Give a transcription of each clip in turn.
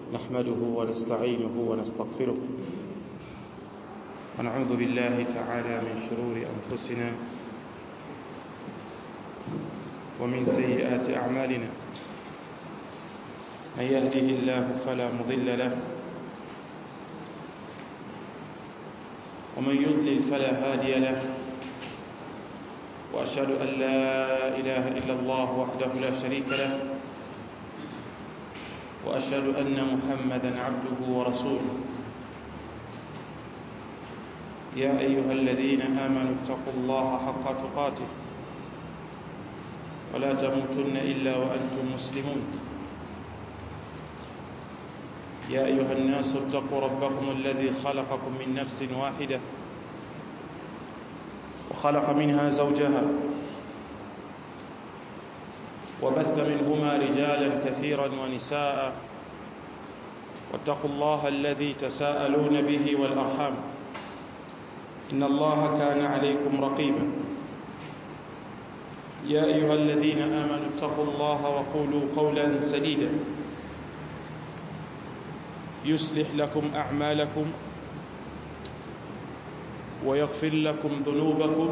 نحمده ونستعينه ونستغفره ونعوذ بالله تعالى من شرور أنفسنا ومن سيئات أعمالنا من يهده الله فلا مضل له ومن يضلل فلا هادي له وأشهد أن لا إله إلا الله وحده لا شريك له وأشهد أن محمدا عبده ورسوله يا أيها الذين آمنوا اتقوا الله حق تقاته ولا تموتن إلا وأنتم مسلمون يا أيها الناس اتقوا ربكم الذي خلقكم من نفس واحدة وخلق منها زوجها وبث منهما رجالا كثيرا ونساء واتقوا الله الذي تساءلون به والأرحام إن الله كان عليكم رقيبا يا أيها الذين آمنوا اتقوا الله وقولوا قولا سديدا يصلح لكم أعمالكم ويغفر لكم ذنوبكم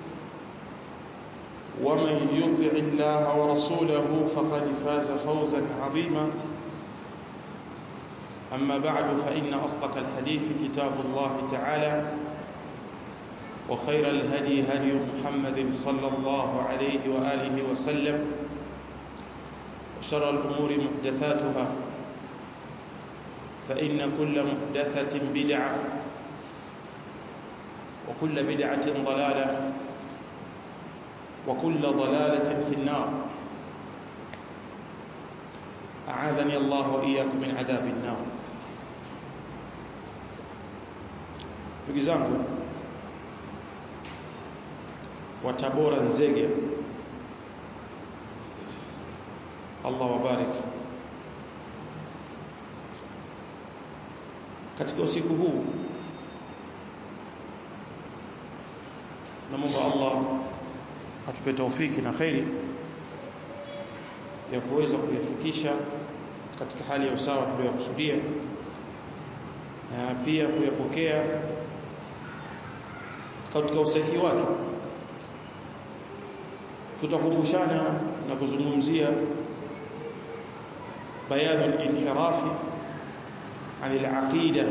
ومن يطع الله ورسوله فقد فاز فوزا عظيما أما بعد فإن أصدق الحديث كتاب الله تعالى وخير الهدي هدي محمد صلى الله عليه وآله وسلم وشر الأمور محدثاتها فإن كل محدثة بدعة وكل بدعة ضلالة وكل ضلالة في النار أعاذني الله وإياكم من عذاب النار ndugu zangu wa Tabora Nzege Allah wabarik katika usiku huu naomba Allah atupe taufiki na khairi ya kuweza kuyafikisha katika hali ya usawa tuliyokusudia na pia kuyapokea katika usahihi wake tutakumbushana na kuzungumzia bayanu al-inhirafi عن العقيدة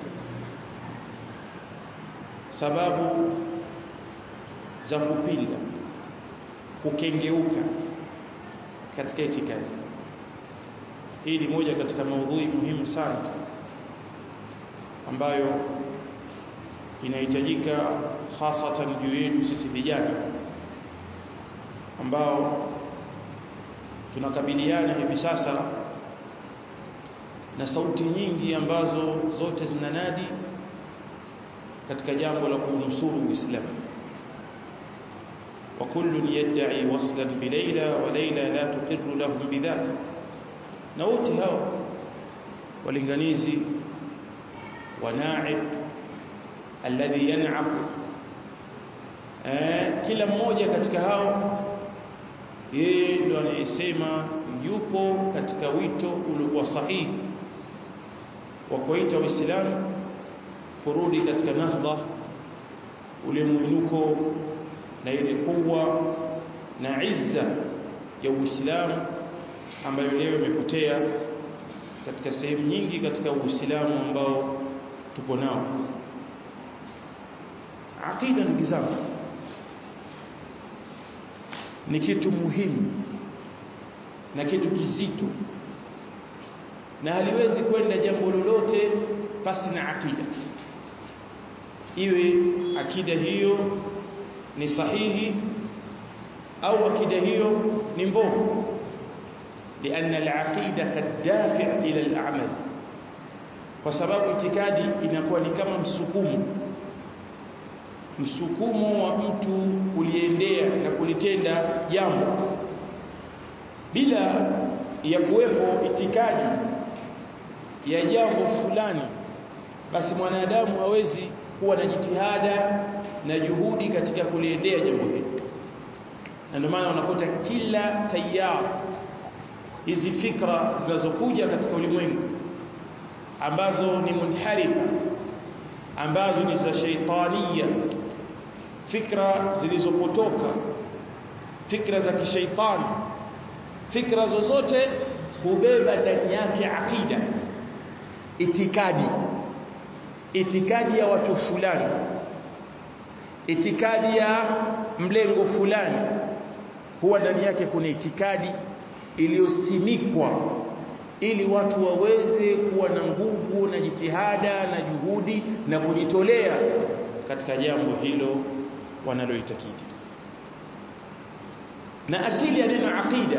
sababu za kupinda kukengeuka katika itikadi hii ni moja katika maudhui muhimu sana ambayo inahitajika hasatan juu yetu sisi vijana ambao tunakabiliana hivi sasa na sauti nyingi ambazo zote zinanadi katika jambo la kunusuru Uislamu wa kullun yad'i waslan bi Layla wa Layla la tuqirru lahum bidhaka na wote hao walinganizi wana'ib alladhi yan'aq eh kila mmoja katika hao yeye ndo anayesema yupo katika wito uliokuwa sahihi wa kuita Uislamu kurudi katika nahdha ule mwinuko na ile kuwa na izza ya Uislamu ambayo leo imepotea katika sehemu nyingi katika Uislamu ambao tupo nao aqida ndugu zangu ni kitu muhimu na kitu kizito na haliwezi kwenda jambo lolote pasi na akida iwe akida hiyo ni sahihi au akida hiyo ni mbovu لأن العقيدة كالدافع إلى الأعمال kwa sababu itikadi inakuwa ni kama msukumo msukumo wa mtu kuliendea na kulitenda jambo bila ya kuwepo itikadi ya jambo fulani basi mwanadamu hawezi kuwa na jitihada na juhudi katika kuliendea jambo hilo na ndio maana unakuta kila tayari hizi fikra zinazokuja katika ulimwengu ambazo ni munharifa ambazo ni za shaitania fikra zilizopotoka fikra za kishaitani fikra zozote hubeba ndani yake akida itikadi itikadi ya watu fulani itikadi ya mlengo fulani huwa ndani yake kuna itikadi iliyosimikwa ili watu waweze kuwa na nguvu na jitihada na juhudi na kujitolea katika jambo hilo wanaloitakidi na asili ya neno aqida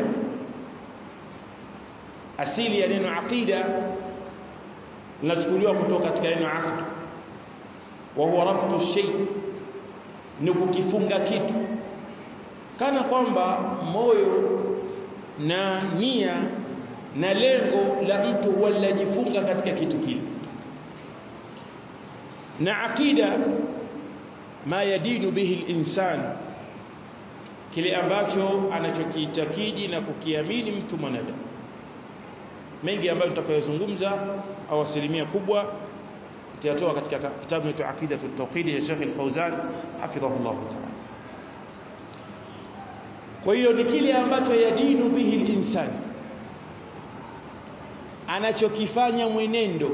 asili ya neno aqida linachukuliwa kutoka katika neno aqd wa huwa rabtu shay ni kukifunga kitu kana kwamba moyo na nia na lengo la mtu huwa linajifunga katika kitu kile na aqida ma yadinu bihi al-insan kile ambacho anachokiitakidi na kukiamini mtu mwanadamu mengi ambayo tutakayozungumza au asilimia kubwa tutatoa katika kitabu cha Aqida at-Tawhid ya Sheikh Al-Fauzan hafidhahullah ta'ala kwa hiyo ni kile ambacho yadinu bihi al-insan anachokifanya mwenendo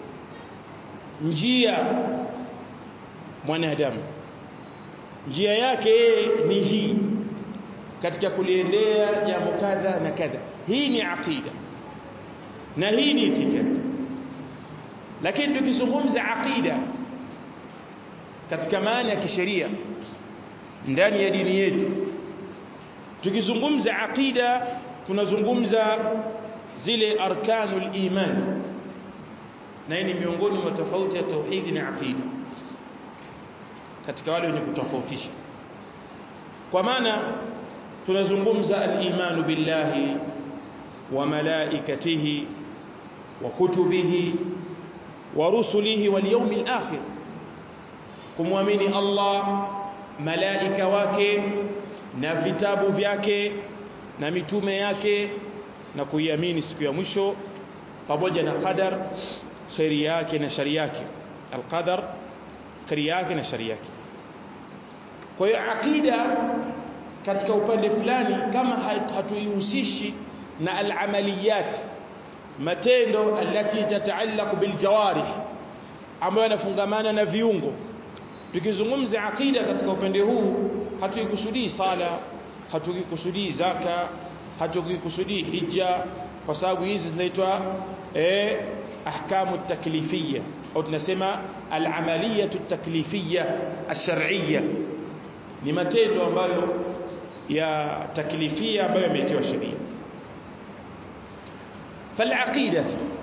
njia mwanadamu njia yake ni hii katika kuliendea jambo kadha na kadha hii ni aqida na hii ni itikadi lakini tukizungumza aqida katika maana ya kisheria ndani ya dini yetu tukizungumza aqida tunazungumza zile arkanul iman na hii ni miongoni mwa tofauti ya tauhidi na aqida katika wale wenye kutofautisha kwa maana tunazungumza al-imanu billahi wa malaikatihi wa kutubihi wa rusulihi wal yawmil akhir kumwamini Allah malaika wake na vitabu vyake na mitume yake na kuiamini siku ya mwisho pamoja na qadar khairi yake na shari yake alqadar khairi yake na shari yake kwa hiyo akida katika upande fulani kama hatuihusishi na alamaliyat matendo alati tataallaq biljawarih ambayo yanafungamana na viungo tukizungumza akida katika upande huu hatuikusudii sala hatuikusudii zaka hatuikusudii hija kwa sababu hizi zinaitwa eh ahkamu taklifiyya au tunasema al-amaliyatu taklifiyya ash-shar'iyya ni matendo ambayo ya taklifia ambayo yamewekewa sheria فالعقيدة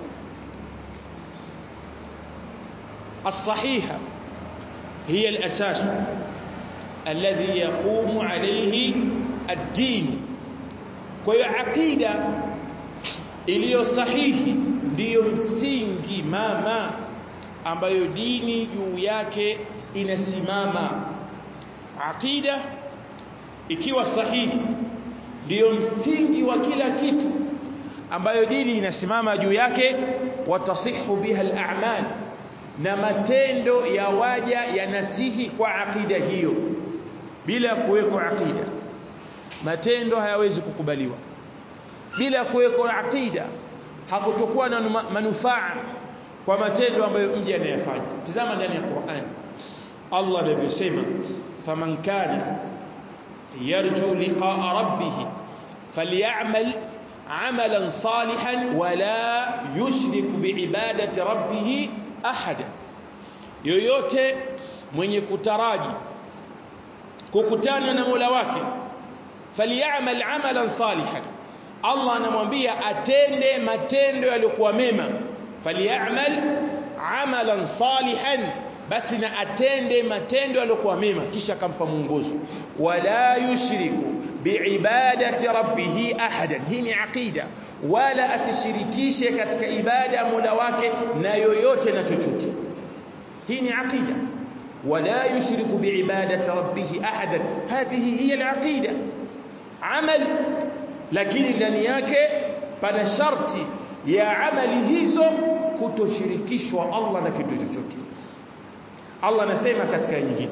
الصحيحة هي الأساس الذي يقوم عليه الدين kwa hiyo aqida iliyo sahihi ndiyo msingi mama ambayo dini juu yake inasimama aqida ikiwa sahihi ndiyo msingi wa kila kitu ambayo dini inasimama juu yake watasihu biha al-a'mal na matendo ya waja yanasihi kwa aqida hiyo bila kuweko aqida matendo hayawezi kukubaliwa bila kuweko aqida hakutokuwa na manufaa kwa matendo ambayo mja anayafanya tazama ndani ya Qur'an Allah anavyosema faman kana yarju liqa'a rabbih falyamal amalan salihan wala yushrik biibadati rabbih ahada yoyote mwenye kutaraji kukutana na Mola wake falyamal amalan salihan Allah anamwambia atende matendo yaliyokuwa mema falyamal amalan salihan basi na atende matendo yaliyokuwa mema kisha akampa mwongozo wala yushriku biibadati rabbih ahadan hii ni aqida wala asishirikishe katika ibada ya Mola wake na yoyote na chochote hii ni aqida wala yushriku biibadati rabbih ahadan hadhihi hiya alaqida amal lakini ndani yake pana sharti ya amali hizo kutoshirikishwa Allah na kitu chochote Allah anasema katika nyingine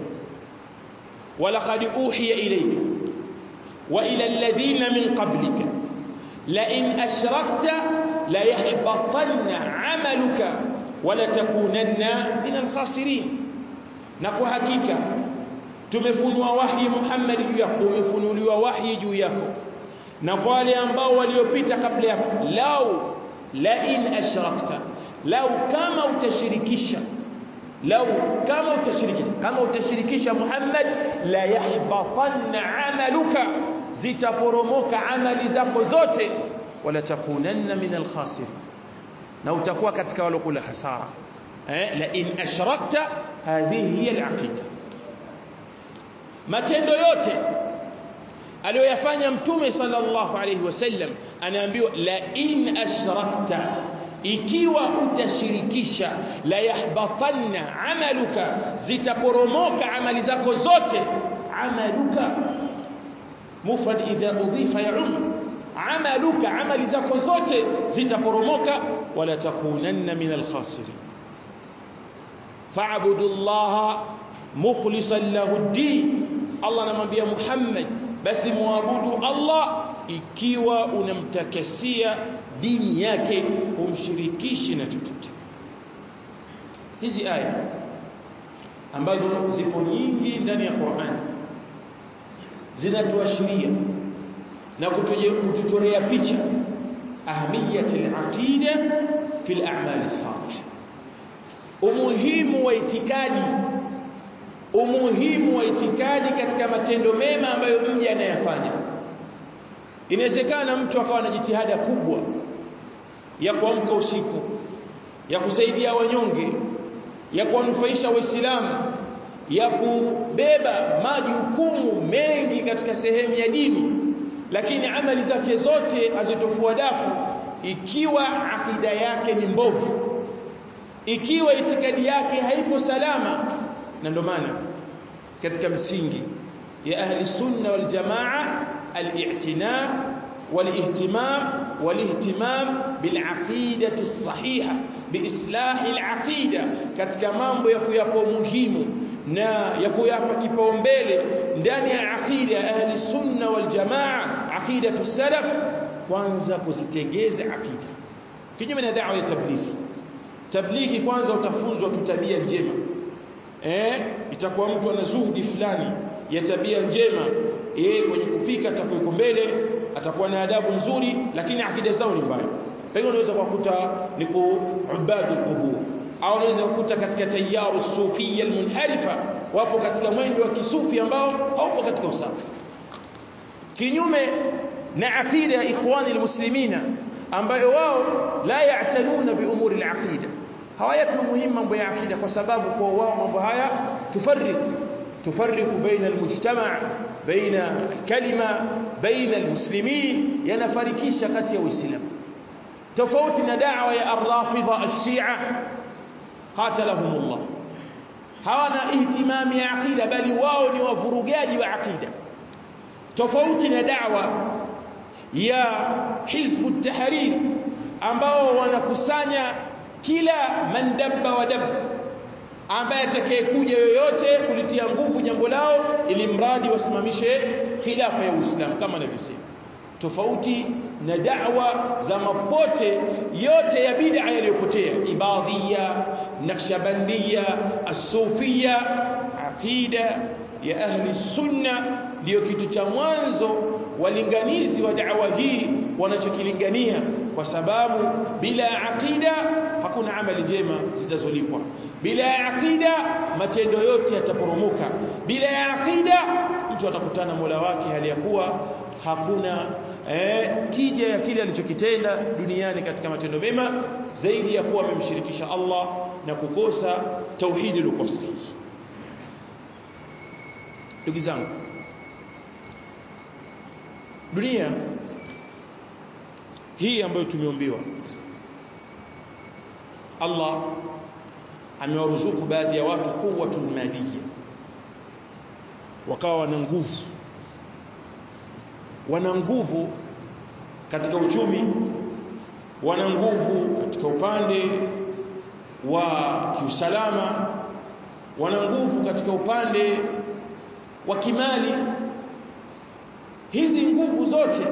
walaqad uhiya ilayka wa ila alladhina min qablika la in ashrakta la yahbatanna 'amaluka wa la takunanna min al-khasirin na kwa hakika tumefunua wahi Muhammad juu yako umefunuliwa wahi juu yako na wale ambao waliopita kabla yako lau la in ashrakta lau kama utashirikisha lau kama utashirikisha kama utashirikisha Muhammad la yahbatanna amaluka zitaporomoka amali zako zote wala takunanna min alkhasirin na utakuwa katika walokula hasara eh la in ashrakta hadhihi hiya alaqida matendo yote aliyoyafanya mtume sallallahu alayhi wasallam anaambiwa la in ashrakta ikiwa utashirikisha la yahbatanna amaluka zitaporomoka amali zako zote amaluka mufrad idha udhifa ya'um amaluka amali zako zote zitaporomoka wala takunanna min alkhasirin fa'budu allaha mukhlishan lahu ad-din Allah anamwambia Muhammad basi muabudu Allah ikiwa unamtakasia dini yake umshirikishi na chochote hizi aya ambazo zipo nyingi ndani ya Qur'an zinatuashiria na kutuchorea picha ahmiyati al-aqida fi al-a'mal as-salih umuhimu wa itikadi umuhimu wa itikadi katika matendo mema ambayo mja anayafanya inawezekana mtu akawa na jitihada kubwa ya kuamka usiku ya kusaidia wanyonge ya kuwanufaisha waislamu ya kubeba majukumu mengi katika sehemu ya dini lakini amali zake zote hazitofua dafu ikiwa akida yake ni mbovu ikiwa itikadi yake haipo salama na ndio maana katika msingi ya ahli sunna wal jamaa al-i'tina wal-ihtimam wal-ihtimam bil-aqidati as-sahiha biislahi al-aqida katika mambo ya kuyapa muhimu na ya kuyapa kipaumbele ndani ya aqida ya ahli sunna wal jamaa aqidatu salaf kwanza kuzitengeza aqida kinyume na da'wa ya tablighi tablighi kwanza utafunzwa tu tabia njema eh itakuwa mtu ana zuhudi fulani ya tabia njema yeye kwenye kupika atakuwa mbele atakuwa na adabu nzuri lakini akida zao ni mbaya pengine unaweza kukuta ni kuubadul qubur au unaweza kukuta katika tayaru sufia almunharifa wapo katika mwendo wa kisufi ambao haupo katika usafi kinyume na akida ya ikhwani almuslimina ambayo wao la ya'tanuna bi umuri alaqida hawayapi muhimu mambo ya akida kwa sababu kwa wao mambo haya tufarriq tufarriq baina almujtama baina alkalima baina almuslimin yanafarikisha kati ya waislamu tofauti na da'wa ya arrafidha ashia qatalahumullah hawana ihtimami ya akida bali wao ni wavurugaji wa akida tofauti na da'wa ya hizbu tahrir ambao wanakusanya kila mandabba wa dab ambaye atakayekuja yoyote kulitia nguvu jambo lao ili mradi wasimamishe khilafa ya Uislamu kama anavyosema tofauti na da'wa za mapote yote ya bid'a yaliyopotea ibadhia naqshbandia as-sufia aqida ya ahli sunna ndio kitu cha mwanzo walinganizi wa da'wa hii wanachokilingania kwa sababu bila aqida hakuna amali njema zitazolipwa bila aqida matendo yote yataporomoka bila aqida mtu atakutana Mola wake hali ya kuwa hakuna eh, tija ya kile alichokitenda duniani katika matendo mema zaidi ya kuwa amemshirikisha Allah na kukosa tauhidi lukosa ndugu zangu dunia hii ambayo tumeombiwa Allah amewaruzuku baadhi ya watu quwwatul madiyya wakawa wana nguvu wana nguvu katika uchumi wana nguvu katika upande wa kiusalama wana nguvu katika upande wa kimali hizi nguvu zote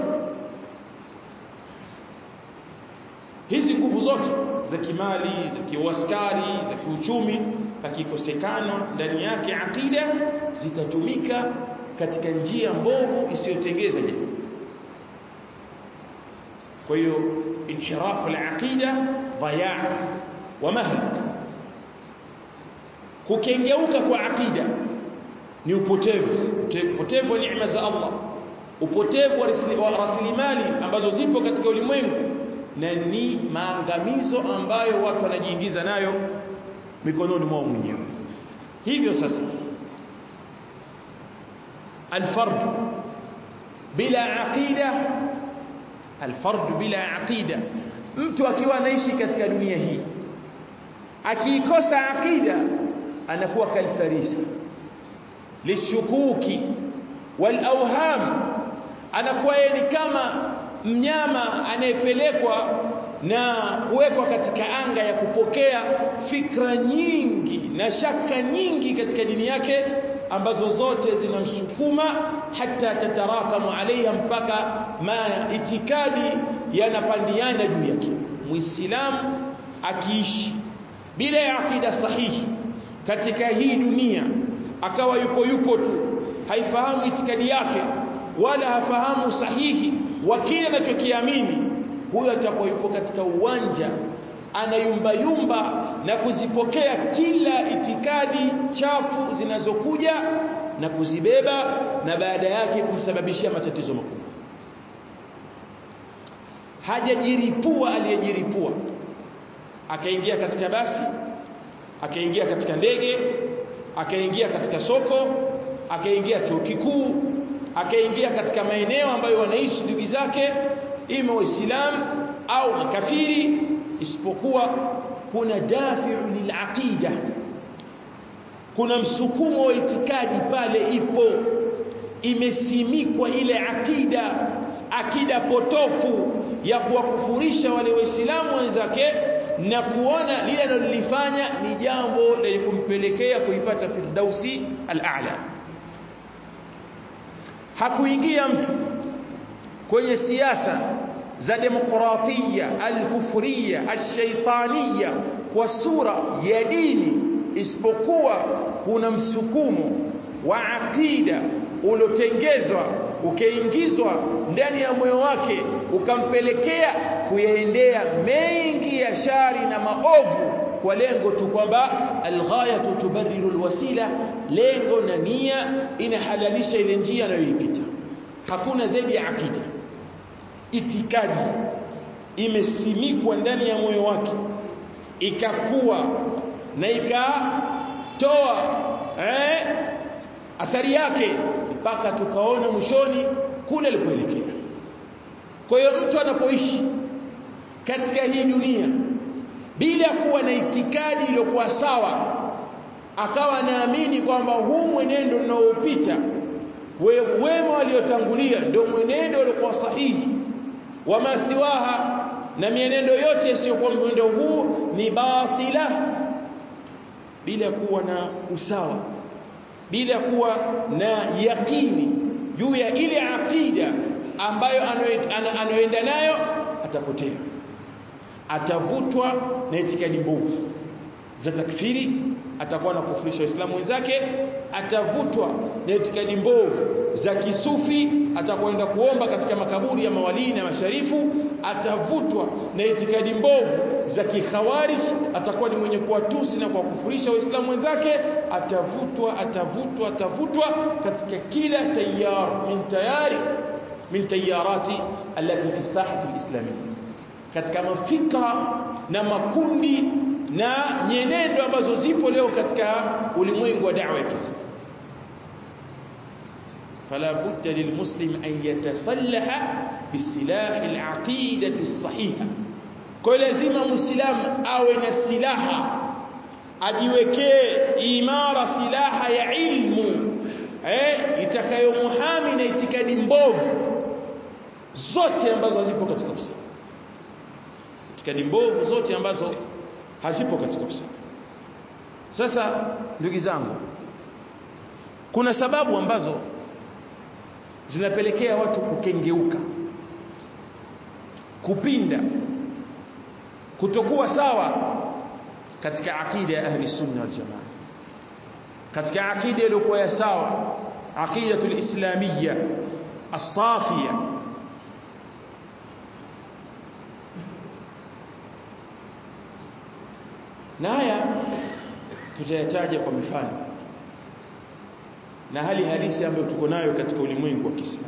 hizi nguvu zote za kimali za kiuaskari za kiuchumi pakikosekana ndani yake akida zitatumika katika njia mbovu isiyotengeza jamii kwa hiyo inhirafu al-aqida dhayaa wa mahlak kukengeuka kwa aqida ni upotevu upotevu wa neema za Allah upotevu wa rasilimali ambazo zipo katika ulimwengu na ni maangamizo ambayo watu wanajiingiza nayo mikononi mwao mwenyewe hivyo sasa الفرد بلا عقيده الفرد بلا عقيده mtu akiwa anaishi katika dunia hii akiikosa akida anakuwa kalfarisa lishukuki walawham anakuwa yeye ni kama mnyama anayepelekwa na kuwekwa katika anga ya kupokea fikra nyingi na shaka nyingi katika dini yake ambazo zote zinamsukuma hata tatarakamu alaiha mpaka ma itikadi yanapandiana juu yake muislamu akiishi bila ya akida sahihi katika hii dunia akawa yupo yupo tu haifahamu itikadi yake wala hafahamu sahihi wa kile anachokiamini huyo atakuwa yupo katika uwanja anayumbayumba na kuzipokea kila itikadi chafu zinazokuja na kuzibeba na baada yake kumsababishia matatizo makubwa hajajiripua aliyejiripua akaingia katika basi akaingia katika ndege akaingia katika soko akaingia chuo kikuu akaingia katika maeneo ambayo wanaishi ndugu zake ima waislamu au makafiri isipokuwa kuna dafi'u lilaqida kuna msukumo wa itikadi pale ipo imesimikwa ile akida akida potofu ya kuwakufurisha wale waislamu wenzake na kuona lile analolifanya ni jambo lenye kumpelekea kuipata firdausi al-a'la hakuingia mtu kwenye siasa za demokratia al-kufriya al-shaytaniya kwa sura ya dini isipokuwa kuna msukumo wa akida uliotengezwa ukaingizwa ndani ya moyo wake ukampelekea kuyaendea mengi ya shari na maovu kwa lengo tu kwamba alghayatu tubarriru alwasila lengo na nia inahalalisha ile njia anayoipita hakuna zaidi ya akida itikadi imesimikwa ndani ya moyo wake ikakuwa na ikatoa eh, athari yake mpaka tukaona mwishoni kule alipoelekea kwa hiyo mtu anapoishi katika hii dunia bila kuwa na itikadi iliyokuwa sawa akawa anaamini kwamba huu mwenendo unaopita wema waliotangulia ndio mwenendo uliokuwa sahihi wa masiwaha na mienendo yote isiyokuwa mwenendo huu ni batila bila kuwa na usawa bila kuwa na yakini juu ya ile akida ambayo anayoenda nayo atapotea atavutwa na itikadi mbovu za takfiri atakuwa na kufurisha waislamu wenzake atavutwa na itikadi mbovu za kisufi atakwenda kuomba katika makaburi ya mawalii na masharifu atavutwa na itikadi mbovu za kikhawarij atakuwa ni mwenye kuwatusi na kuwakufurisha waislamu wenzake atavutwa atavutwa atavutwa katika kila tayar min tayari min tayarati allati fi sahati alislamiyya katika mafikra na makundi na nyenendo ambazo zipo leo katika ulimwengu wa da'wa ya Kiislamu فلا بد للمسلم أن يتسلح بسلاح العقيدة الصحيحة kwa lazima muislamu awe na silaha ajiwekee imara silaha ya ilmu eh itakayomuhami na itikadi mbovu zote ambazo zipo katika Uislamu itikadi mbovu zote ambazo hazipo katika usawa sasa ndugu zangu kuna sababu ambazo zinapelekea watu kukengeuka kupinda kutokuwa sawa katika akida ya ahli sunna wal jamaa katika akida iliyokuwa ya sawa aqidatul islamiyya as-safiya na haya tutayataja kwa mifano na hali halisi ambayo tuko nayo katika ulimwengu wa Kiislamu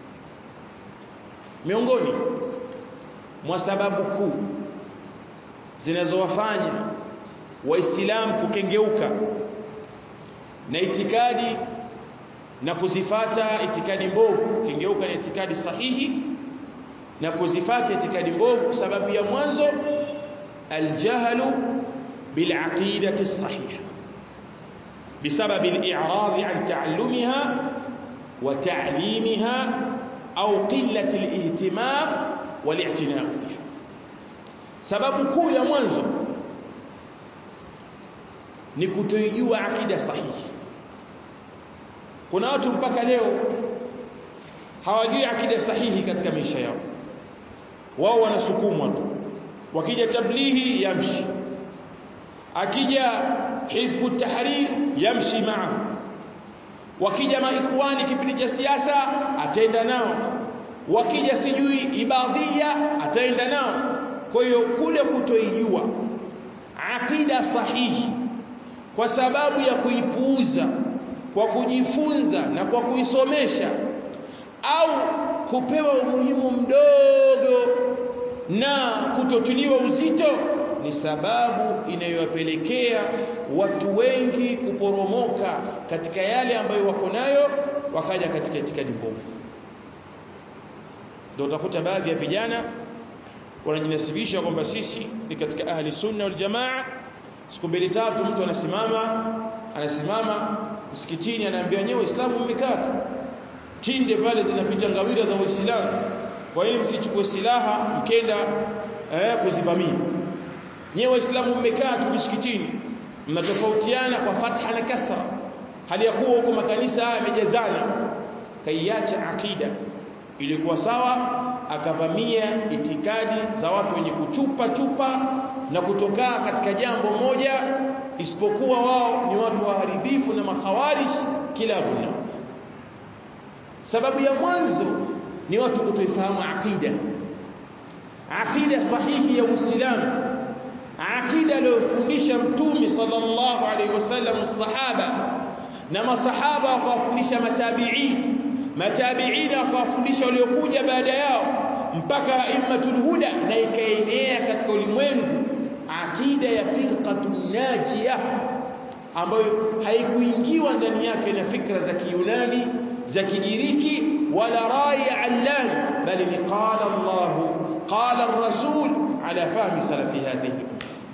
miongoni mwa sababu kuu zinazowafanya waislamu kukengeuka na itikadi na kuzifata itikadi mbovu kengeuka na itikadi sahihi na kuzifata itikadi mbovu sababu ya mwanzo aljahlu bilaqidati sahiha بسبب الإعراض عن تعلمها وتعليمها أو قلة الاهتمام والاعتناء بها sababu kuu ya mwanzo ni kutoijua akida sahihi kuna watu mpaka leo hawajui akida sahihi katika maisha yao wao wanasukumwa tu wakija tablighi yamshi akija hizbu tahrir yamshi maa wakija maikhwani kipindi cha siasa ataenda nao wakija sijui ibadhia ataenda nao kwa hiyo kule kutoijua akida sahihi kwa sababu ya kuipuuza kwa kujifunza na kwa kuisomesha au kupewa umuhimu mdogo na kutotiliwa uzito ni sababu inayowapelekea watu wengi kuporomoka katika yale ambayo wako nayo wakaja katika itikadi mbovu ndio utakuta baadhi ya vijana wanajinasibisha kwamba sisi ni katika ahli sunna wal jamaa siku mbili tatu mtu anasimama anasimama msikitini anaambia nyewe waislamu mmekaa tinde pale zinapita ngawira za waislamu kwa hiyo msichukue silaha mkenda eh, kuzivamia nyewe waislamu mmekaa tu msikitini mnatofautiana kwa fatha na kasra hali ya kuwa huko makanisa yamejazana kaiacha akida ilikuwa sawa akavamia itikadi za watu wenye kuchupa chupa na kutokaa katika jambo moja isipokuwa wao ni watu waharibifu na makhawarij kila kuna sababu ya mwanzo ni watu kutoifahamu akida akida sahihi ya Uislamu akida aliyofundisha mtume sallallahu alaihi wasallam sahaba na masahaba wakawafundisha matabi'in matabi'in wakawafundisha waliokuja baada yao mpaka aimmatul huda na ikaenea katika ulimwengu akida ya firqatun najia ambayo haikuingiwa ndani yake na fikra za Kiyunani za Kigiriki wala rai allan bali ni qala Allah qala ar-rasul ala fahmi salafi hadhihi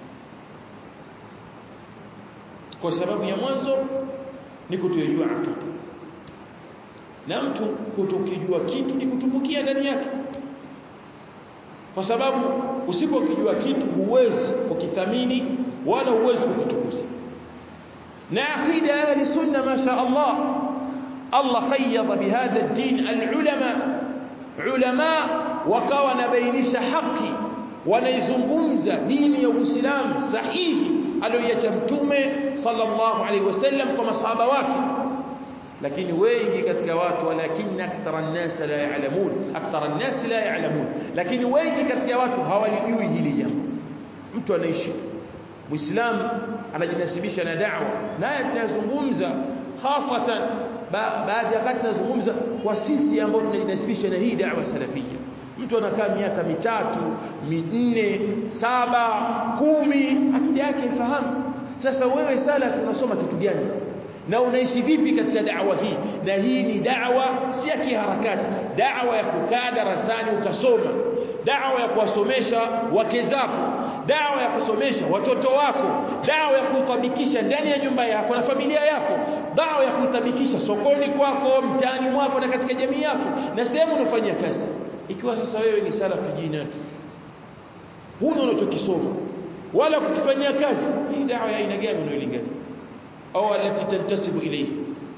kwa sababu ya mwanzo ni kutojua akida na mtu kutokijua kitu ni kutumbukia ndani yake kwa sababu usipokijua kitu huwezi kukithamini wala huwezi kukitukuza na akida ahli sunna masha Allah Allah qayyada bihadha ad-din al-ulama ulama wakawa nabainisha haki wanaizungumza dini ya Uislamu sahihi aliyoiacha mtume sallallahu alaihi wasallam kwa masahaba wake lakini wengi katika watu walakinna akthara an-nas la ya'lamun akthara an-nas la ya'lamun lakini wengi katika watu hawalijui hili jambo mtu anaishi muislamu anajinasibisha na da'wa naye tunazungumza hasatan baadhi ya wakati tunazungumza kwa sisi ambao tunajinasibisha na hii da'wa salafia mtu anakaa miaka mitatu minne saba kumi akili yake ifahamu sasa wewe salaf unasoma kitu gani na unaishi vipi katika da'wa hii na hii ni da'wa si ya kiharakati da'wa ya kukaa darasani ukasoma da'wa ya kuwasomesha wake zako da'wa ya kusomesha watoto wako da'wa ya kutabikisha ndani ya nyumba yako na familia yako da'wa ya kutabikisha sokoni kwako mtaani mwako na katika jamii yako na sehemu unafanyia kazi ikiwa sasa wewe ni salafi jina tu huna unachokisoma wala kukifanyia kazi hii dawa ya aina gani unailingania au alati tantasibu ilayhi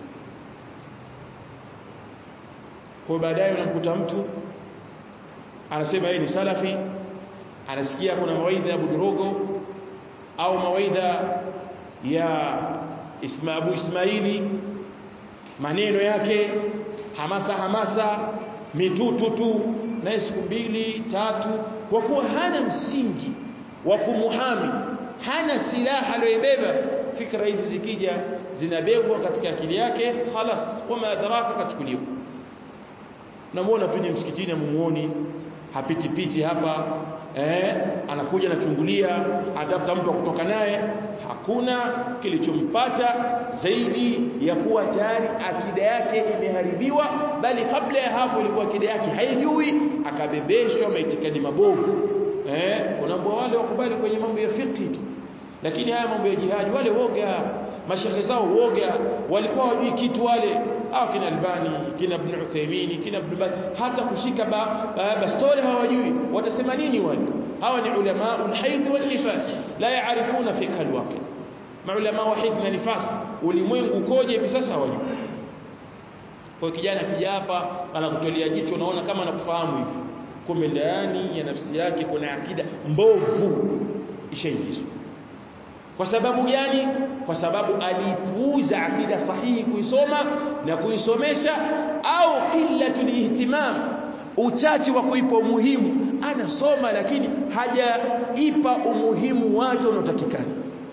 kwa baadaye unamkuta mtu anasema yeye ni salafi anasikia kuna mawaidha ya Budurogo au mawaidha ya Isma Abu Ismaili maneno yake hamasa hamasa mitutu tu na siku mbili tatu kwa kuwa hana msingi wa kumuhami hana silaha aliyoibeba fikra hizi zikija zinabebwa katika akili yake khalas wama adraka kachukuliwa namuona tuje msikitini amumuoni hapiti piti hapa eh anakuja anachungulia atafuta mtu kutoka naye hakuna kilichompata zaidi ya kuwa tayari akida yake imeharibiwa bali kabla ya hapo ilikuwa akida yake haijui akabebeshwa maitikadi mabovu eh unaambia wale wakubali kwenye mambo ya fiqh tu lakini haya mambo ya jihadi wale woga mashehe zao woga walikuwa wajui kitu wale au kina Albani kina Ibn Uthaymeen kina Ibn Baz hata kushika ba, ba, bastole hawajui watasema nini wale hawa ni ulama ulhaidh wal nifas la yaarifuna fiqh alwaqi maulama wahid na nifas ulimwengu ukoje hivi sasa hawajui kwa kijana kija hapa anakutolea jicho unaona kama anakufahamu hivi kumbe ndani ya nafsi yake kuna akida mbovu ishaingizwa kwa sababu gani kwa sababu alipuuza akida sahihi kuisoma na kuisomesha au qillatul ihtimam uchache wa kuipa umuhimu anasoma lakini hajaipa umuhimu wake unaotakikana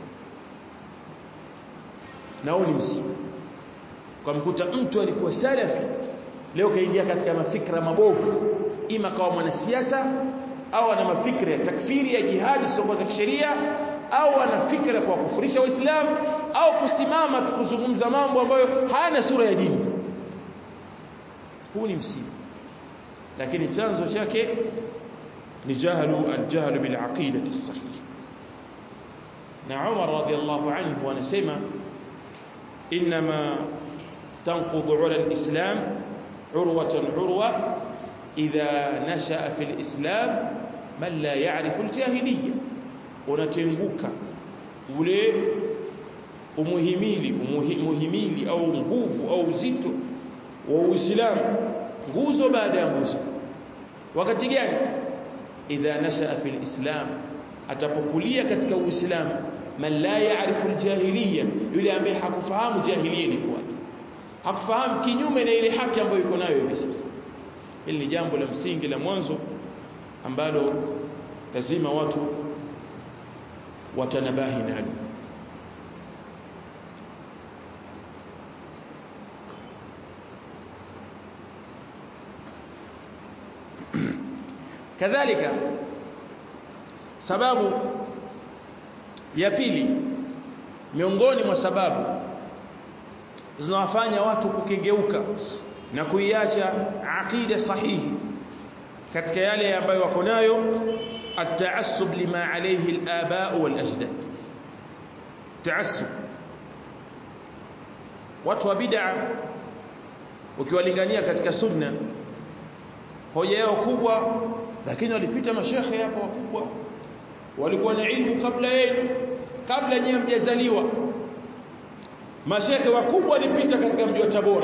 na huu ni msiba kwa mkuta mtu alikuwa salafi leo kaingia katika mafikra mabovu ima kawa mwanasiasa au ana mafikra ya takfiri ya jihadi sio za kisheria au ana fikra kwa kufurisha waislamu au kusimama tukuzungumza mambo ambayo hayana sura ya dini huu ni msiba lakini chanzo chake ni jahlu aljahlu bil aqidati sahih na Umar radiyallahu anhu anasema inma تنقض على الإسلام عروة عروة إذا نشأ في الإسلام من لا يعرف الجاهلية unatenguka ule umuhimili umuhimili au nguvu au uzito wa Uislamu nguzo baada ya nguzo wakati gani idha nashaa fil islam atapokulia katika uislamu man la yaarifu aljahiliya yule ambaye hakufahamu jahiliya ni kwaje hakufahamu kinyume na ile haki ambayo yuko nayo hivi sasa hili ni jambo la msingi la mwanzo ambalo lazima watu watanabahi nalo kadhalika sababu ya pili miongoni mwa sababu zinawafanya watu kukengeuka na kuiacha aqida sahihi katika yale ambayo wako nayo التعصب لما عليه الآباء والأجداد تعصب watu wa bid'a ukiwalingania katika sunna hoja yao kubwa lakini walipita mashekhe hapo wakubwa walikuwa na ilmu kabla yenu kabla nyinyi mjazaliwa mashekhe wakubwa walipita katika mji wa Tabora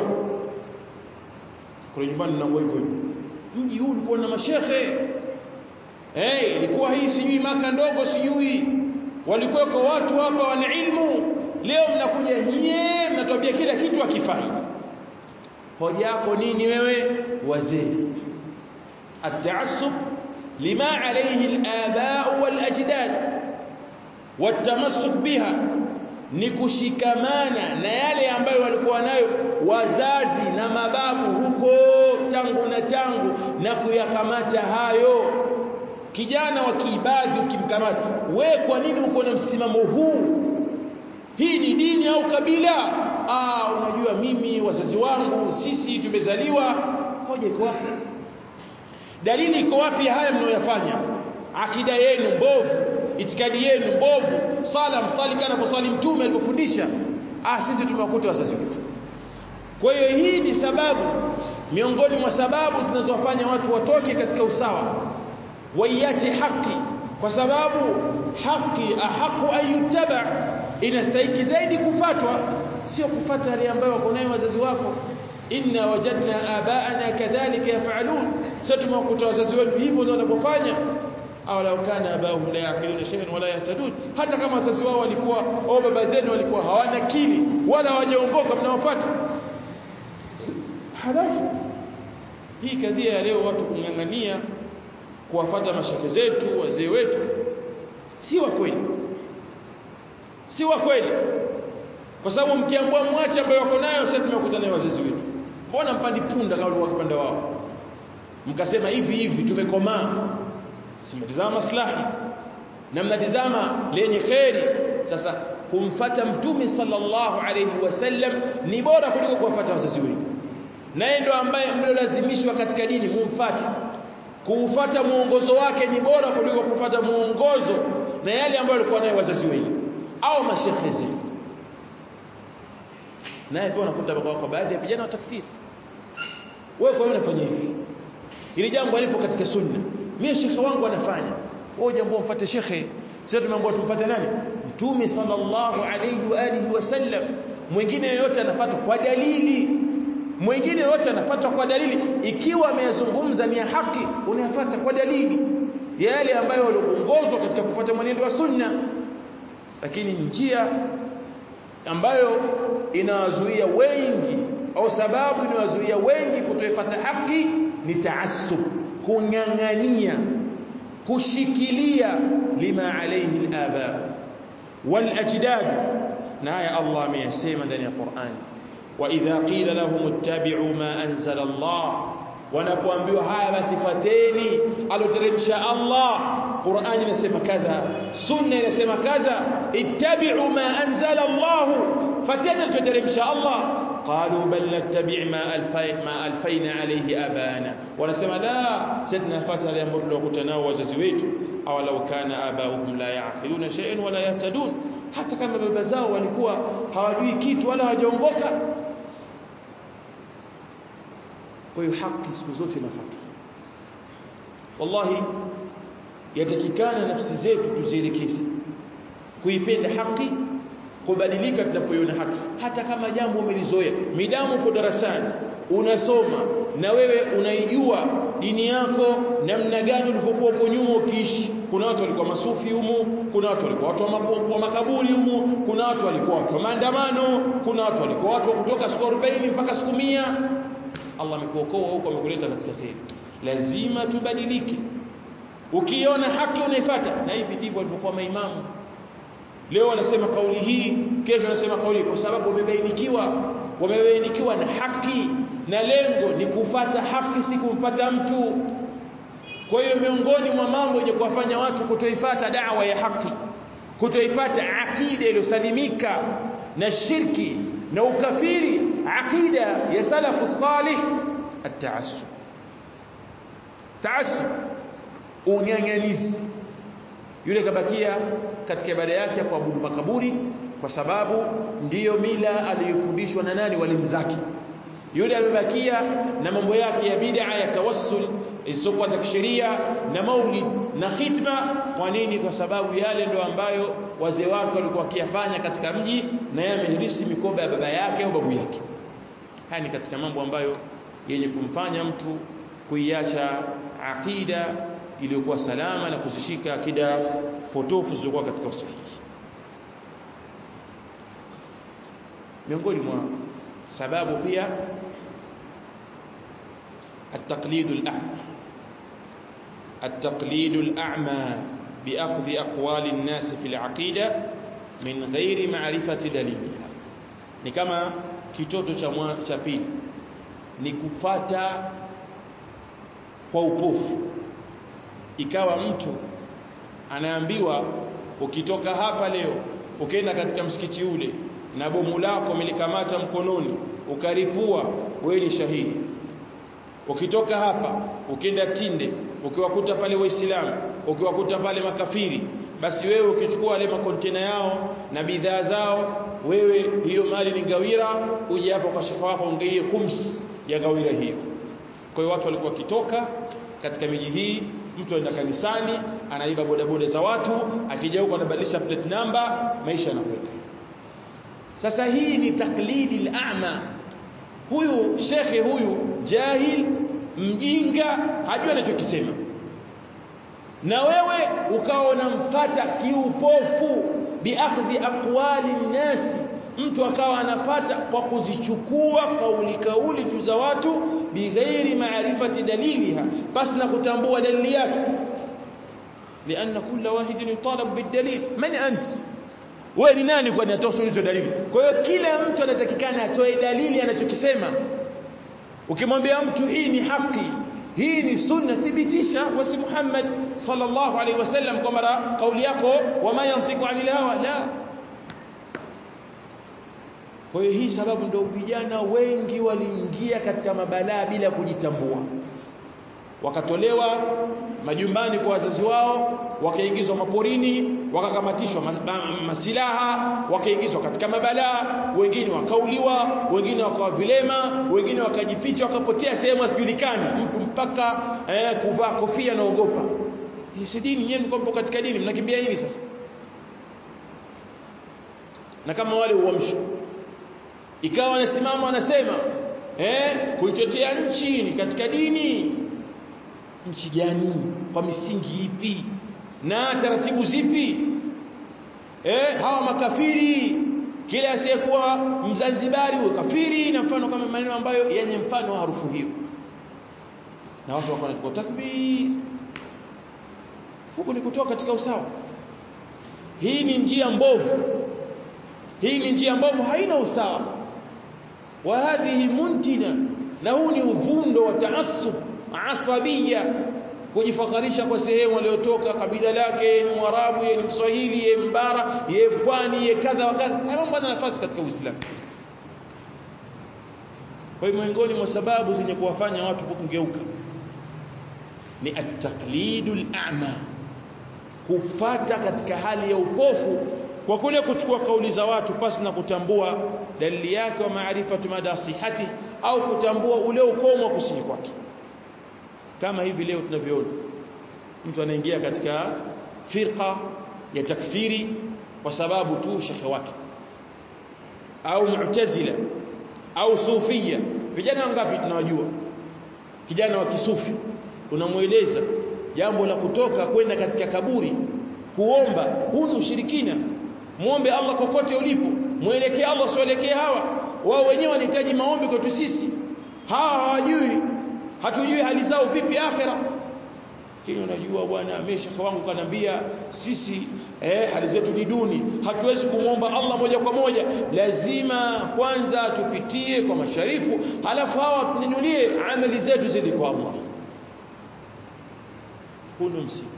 kule nyumbani na hivyo mji huu ulikuwa na mashekhe eh ilikuwa hii sijui maka ndogo sijui walikuwa kwa watu hapa wana ilmu leo mnakuja nyie mnatuambia kila kitu akifai hoja yako nini wewe wazee التعصب لما عليه الآباء والأجداد والتمسك بها ni kushikamana na yale ambayo walikuwa nayo wazazi na mababu huko tangu na tangu na kuyakamata hayo kijana wa kiibadhi ukimkamata we kwa nini uko na msimamo huu hii ni dini au kabila ah unajua mimi wazazi wangu sisi tumezaliwa hoja iko wapi dalili iko wapi haya mnayoyafanya akida yenu mbovu itikadi yenu mbovu sala msali kana kusali mtume alipofundisha ah sisi tumewakuta wazazi wetu kwa hiyo hii ni sababu miongoni mwa sababu zinazowafanya watu watoke katika usawa waiache haki kwa sababu haki ahaqu ayutaba inastahiki zaidi kufatwa sio kufata yale ambayo wako nayo wazazi wako inna wajadna abaana kadhalika yafalun sasa tumewakuta wazazi wetu hivyo ndio wanavyofanya au law kana abahum la yaqiluna shay'an wala yahtadun hata kama wazazi wao walikuwa au baba zenu walikuwa hawana kili wala hawajaongoka mnawafuata halafu hii kadhia ya leo watu kung'ang'ania kuwafata mashake zetu wazee wetu si wa kweli si wa kweli kwa sababu mkiambua mwache ambayo wako nayo sasa tumekuta nayo wazazi wetu mbona mpandi punda kama walikuwa kipanda wao mkasema hivi hivi tumekomaa simtazama maslahi na mnatizama lenye kheri sasa kumfata mtume sallallahu alayhi wasallam ni bora kuliko kuwafuata wazazi wenu naye ndo ambaye mliolazimishwa katika dini mumfate kuufata muongozo wake ni bora kuliko kufuata muongozo na yale ambayo walikuwa nayo wazazi wenu au mashekhe zenu naye pia unakuta kwa baadhi ya vijana wa takfiri wewe kwa nini unafanya hivi ili jambo alipo katika sunna mimi shekhe wangu anafanya wewe jambo mfuate shekhe sasa tumeambiwa tumfuate nani mtume sallallahu alayhi wa alihi wasallam mwingine yote anafuata kwa dalili mwingine yote anafuata kwa dalili ikiwa ameyazungumza ni ya haki unayafuata kwa dalili yale ambayo waliongozwa katika kufuata mwenendo wa sunna lakini njia ambayo inawazuia wengi au sababu inawazuia wengi kutoifuata haki ni taassub kung'ang'ania kushikilia lima alayhi al-aba wal ajdad na aya Allah ameyasema ndani ya Qur'an wa idha qila lahum ittabi'u ma anzala Allah wanapoambiwa haya basi fateni aloteremsha Allah Qur'ani inasema kadha sunna inasema kadha ittabi'u ma anzala Allah fateni aloteremsha Allah قالوا بل نتبع ما الفينا ما الفينا عليه ابانا wanasema la sisi tunafuata yale ambayo tulikuta nao wazazi wetu au law kana abauhum la yaqiluna shay'an wala yahtadun hata kama baba zao walikuwa hawajui kitu wala hawajaongoka kwa hiyo haki siku zote inafuata wallahi yatakikana nafsi zetu tuzielekeze kuipenda haki kubadilika tunapoiona haki hata kama jambo umelizoea midamu uko darasani unasoma na wewe unaijua dini yako namna gani ulivyokuwa uko nyuma ukiishi kuna watu walikuwa masufi humu kuna watu walikuwa watu wa makaburi humu kuna watu walikuwa watu wa maandamano kuna watu walikuwa watu wa kutoka siku 40 mpaka siku 100 Allah amekuokoa huko amekuleta katika kheri lazima tubadilike ukiona haki unaifuata na hivi ndivyo walivyokuwa maimamu leo wanasema kauli hii kesho wanasema kauli kwa sababu wamebainikiwa wamebainikiwa na haki na lengo ni kufata haki si kumfata mtu kwa hiyo miongoni mwa mambo yenye kuwafanya watu kutoifata dawa ya haki kutoifata akida iliyosalimika na shirki na ukafiri akida ya salafu salih at-ta'assub ta'assub unyanyanizi yule kabakia katika ibada yake ya kuabudu makaburi kwa sababu ndiyo mila aliyofundishwa na nani walimu zake yule amebakia na mambo yake ya bid'a ya tawassul isiyokuwa za kisheria na maulid na khitma kwa nini kwa sababu yale ndo ambayo wazee wake walikuwa wakiyafanya katika mji na yeye amerithi mikoba ya baba yake au babu yake haya ni katika mambo ambayo yenye kumfanya mtu kuiacha akida iliyokuwa salama na kuzishika akida potofu zilizokuwa katika usahihi miongoni mwa sababu pia التقليد الأعمى التقليد الأعمى بأخذ أقوال الناس في العقيدة من غير معرفة دليلها ni kama kitoto cha cha pili ni kufata kwa upofu ikawa mtu anaambiwa ukitoka hapa leo ukaenda katika msikiti ule na bomu lako umelikamata mkononi ukaripua wewe ni shahidi ukitoka hapa ukienda tinde ukiwakuta pale waislamu ukiwakuta pale makafiri basi wewe ukichukua wale makontena yao na bidhaa zao wewe hiyo mali ni gawira uje hapa kwa shekha wako ungeie khums ya gawira hiyo kwa hiyo watu walikuwa wakitoka katika miji hii mtu anaenda kanisani anaiba bodaboda za watu akija huko anabadilisha plate number maisha yanakwenda sasa hii ni taklidi al-a'ma huyu shekhe huyu jahil mjinga hajui anachokisema na wewe ukawa unamfata kiupofu biakhdhi aqwali nnasi mtu akawa anafata kwa kuzichukua kauli kauli tu za watu bighairi maarifati daliliha basi na kutambua dalili yake lianna kulla wahidin yutalab bidalil man ant wewe ni nani kwani atoa hizo dalili kwa hiyo kila mtu anatakikana atoe dalili anachokisema ukimwambia mtu hii ni haki hii ni sunna thibitisha wasi Muhammad sallallahu alaihi wasallam kwa mara kauli yako wama yantiqu anil hawa la kwa hiyo hii sababu ndio vijana wengi waliingia katika mabalaa bila kujitambua wakatolewa majumbani kwa wazazi wao wakaingizwa maporini wakakamatishwa masilaha wakaingizwa katika mabalaa wengine wakauliwa wengine wakawa vilema wengine wakajificha wakapotea sehemu asijulikani mtu mpaka eh, kuvaa kofia naogopa hii si dini nyewe mko katika dini mnakimbia nini sasa na kama wale uamsho ikawa wanasimama wanasema eh kuitetea nchi ni katika dini nchi gani kwa misingi ipi na taratibu zipi eh hawa makafiri kila asiyekuwa mzanzibari huyo kafiri na mfano kama maneno ambayo yenye mfano wa harufu hiyo na watu wako wanachukua takbir huku ni kutoka katika usawa hii ni njia mbovu hii ni njia mbovu haina usawa wa hadhihi muntina na huu ni uvundo wa taassub asabia kujifakharisha kwa sehemu aliyotoka kabila lake ni mwarabu yeye ni mswahili yeye mbara yeye pwani yeye kadha wa kadha hayo mambo yana nafasi katika uislamu kwa hiyo miongoni mwa sababu zenye kuwafanya watu kugeuka ni at-taqlidul a'ma kupata katika hali ya upofu kwa kule kuchukua kauli za watu pasi na kutambua dalili yake wa maarifatu mada sihati au kutambua ule ukomo wa kusini kwake kama hivi leo tunavyoona mtu anaingia katika firqa ya takfiri kwa sababu tu shekhe wake au mu'tazila au sufia vijana wangapi tunawajua kijana wa kisufi unamueleza jambo la kutoka kwenda katika kaburi kuomba huu ni ushirikina muombe Allah kokote ulipo muelekee Allah sielekee hawa wao wenyewe wanahitaji maombi kwetu sisi hawa hawajui hatujui hali zao vipi akhira lakini unajua bwana amesha wangu kanambia sisi eh hali zetu ni duni hatuwezi kumwomba Allah moja kwa moja lazima kwanza tupitie kwa masharifu halafu hawa tunyanyulie amali zetu zidi kwa Allah huu ndo msiba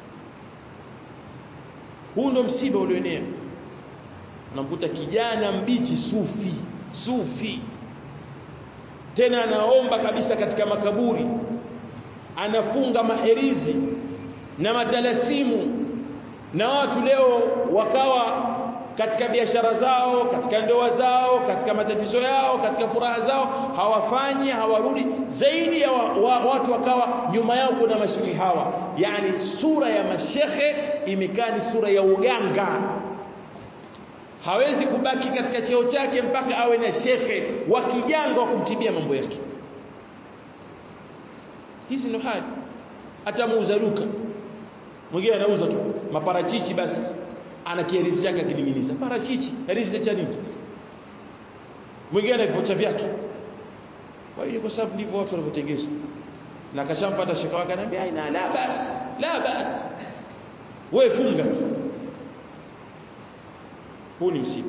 huu ndo msiba ulioenea unamkuta kijana mbichi sufi sufi tena anaomba kabisa katika makaburi anafunga maherizi na matalasimu na watu leo wakawa katika biashara zao katika ndoa zao katika matatizo yao katika furaha zao hawafanyi hawarudi zaidi ya wa, wa, watu wakawa nyuma yao kuna mashehe hawa yani sura ya mashehe imekaa ni sura ya uganga hawezi kubaki katika cheo chake mpaka awe na shekhe wa kijanga wa kumtibia mambo yake hizi ndo hali hata muuza duka mwingine anauza tu maparachichi basi ana kierizi chake akining'iniza parachichi erizi cha nini mwingine ana vipocha vyake kwa hiyo kwa sababu ndivyo watu wanavyotengezwa na kashampata shekhe wake anambia ina la bas la bas wewe funga tu huu ni msiba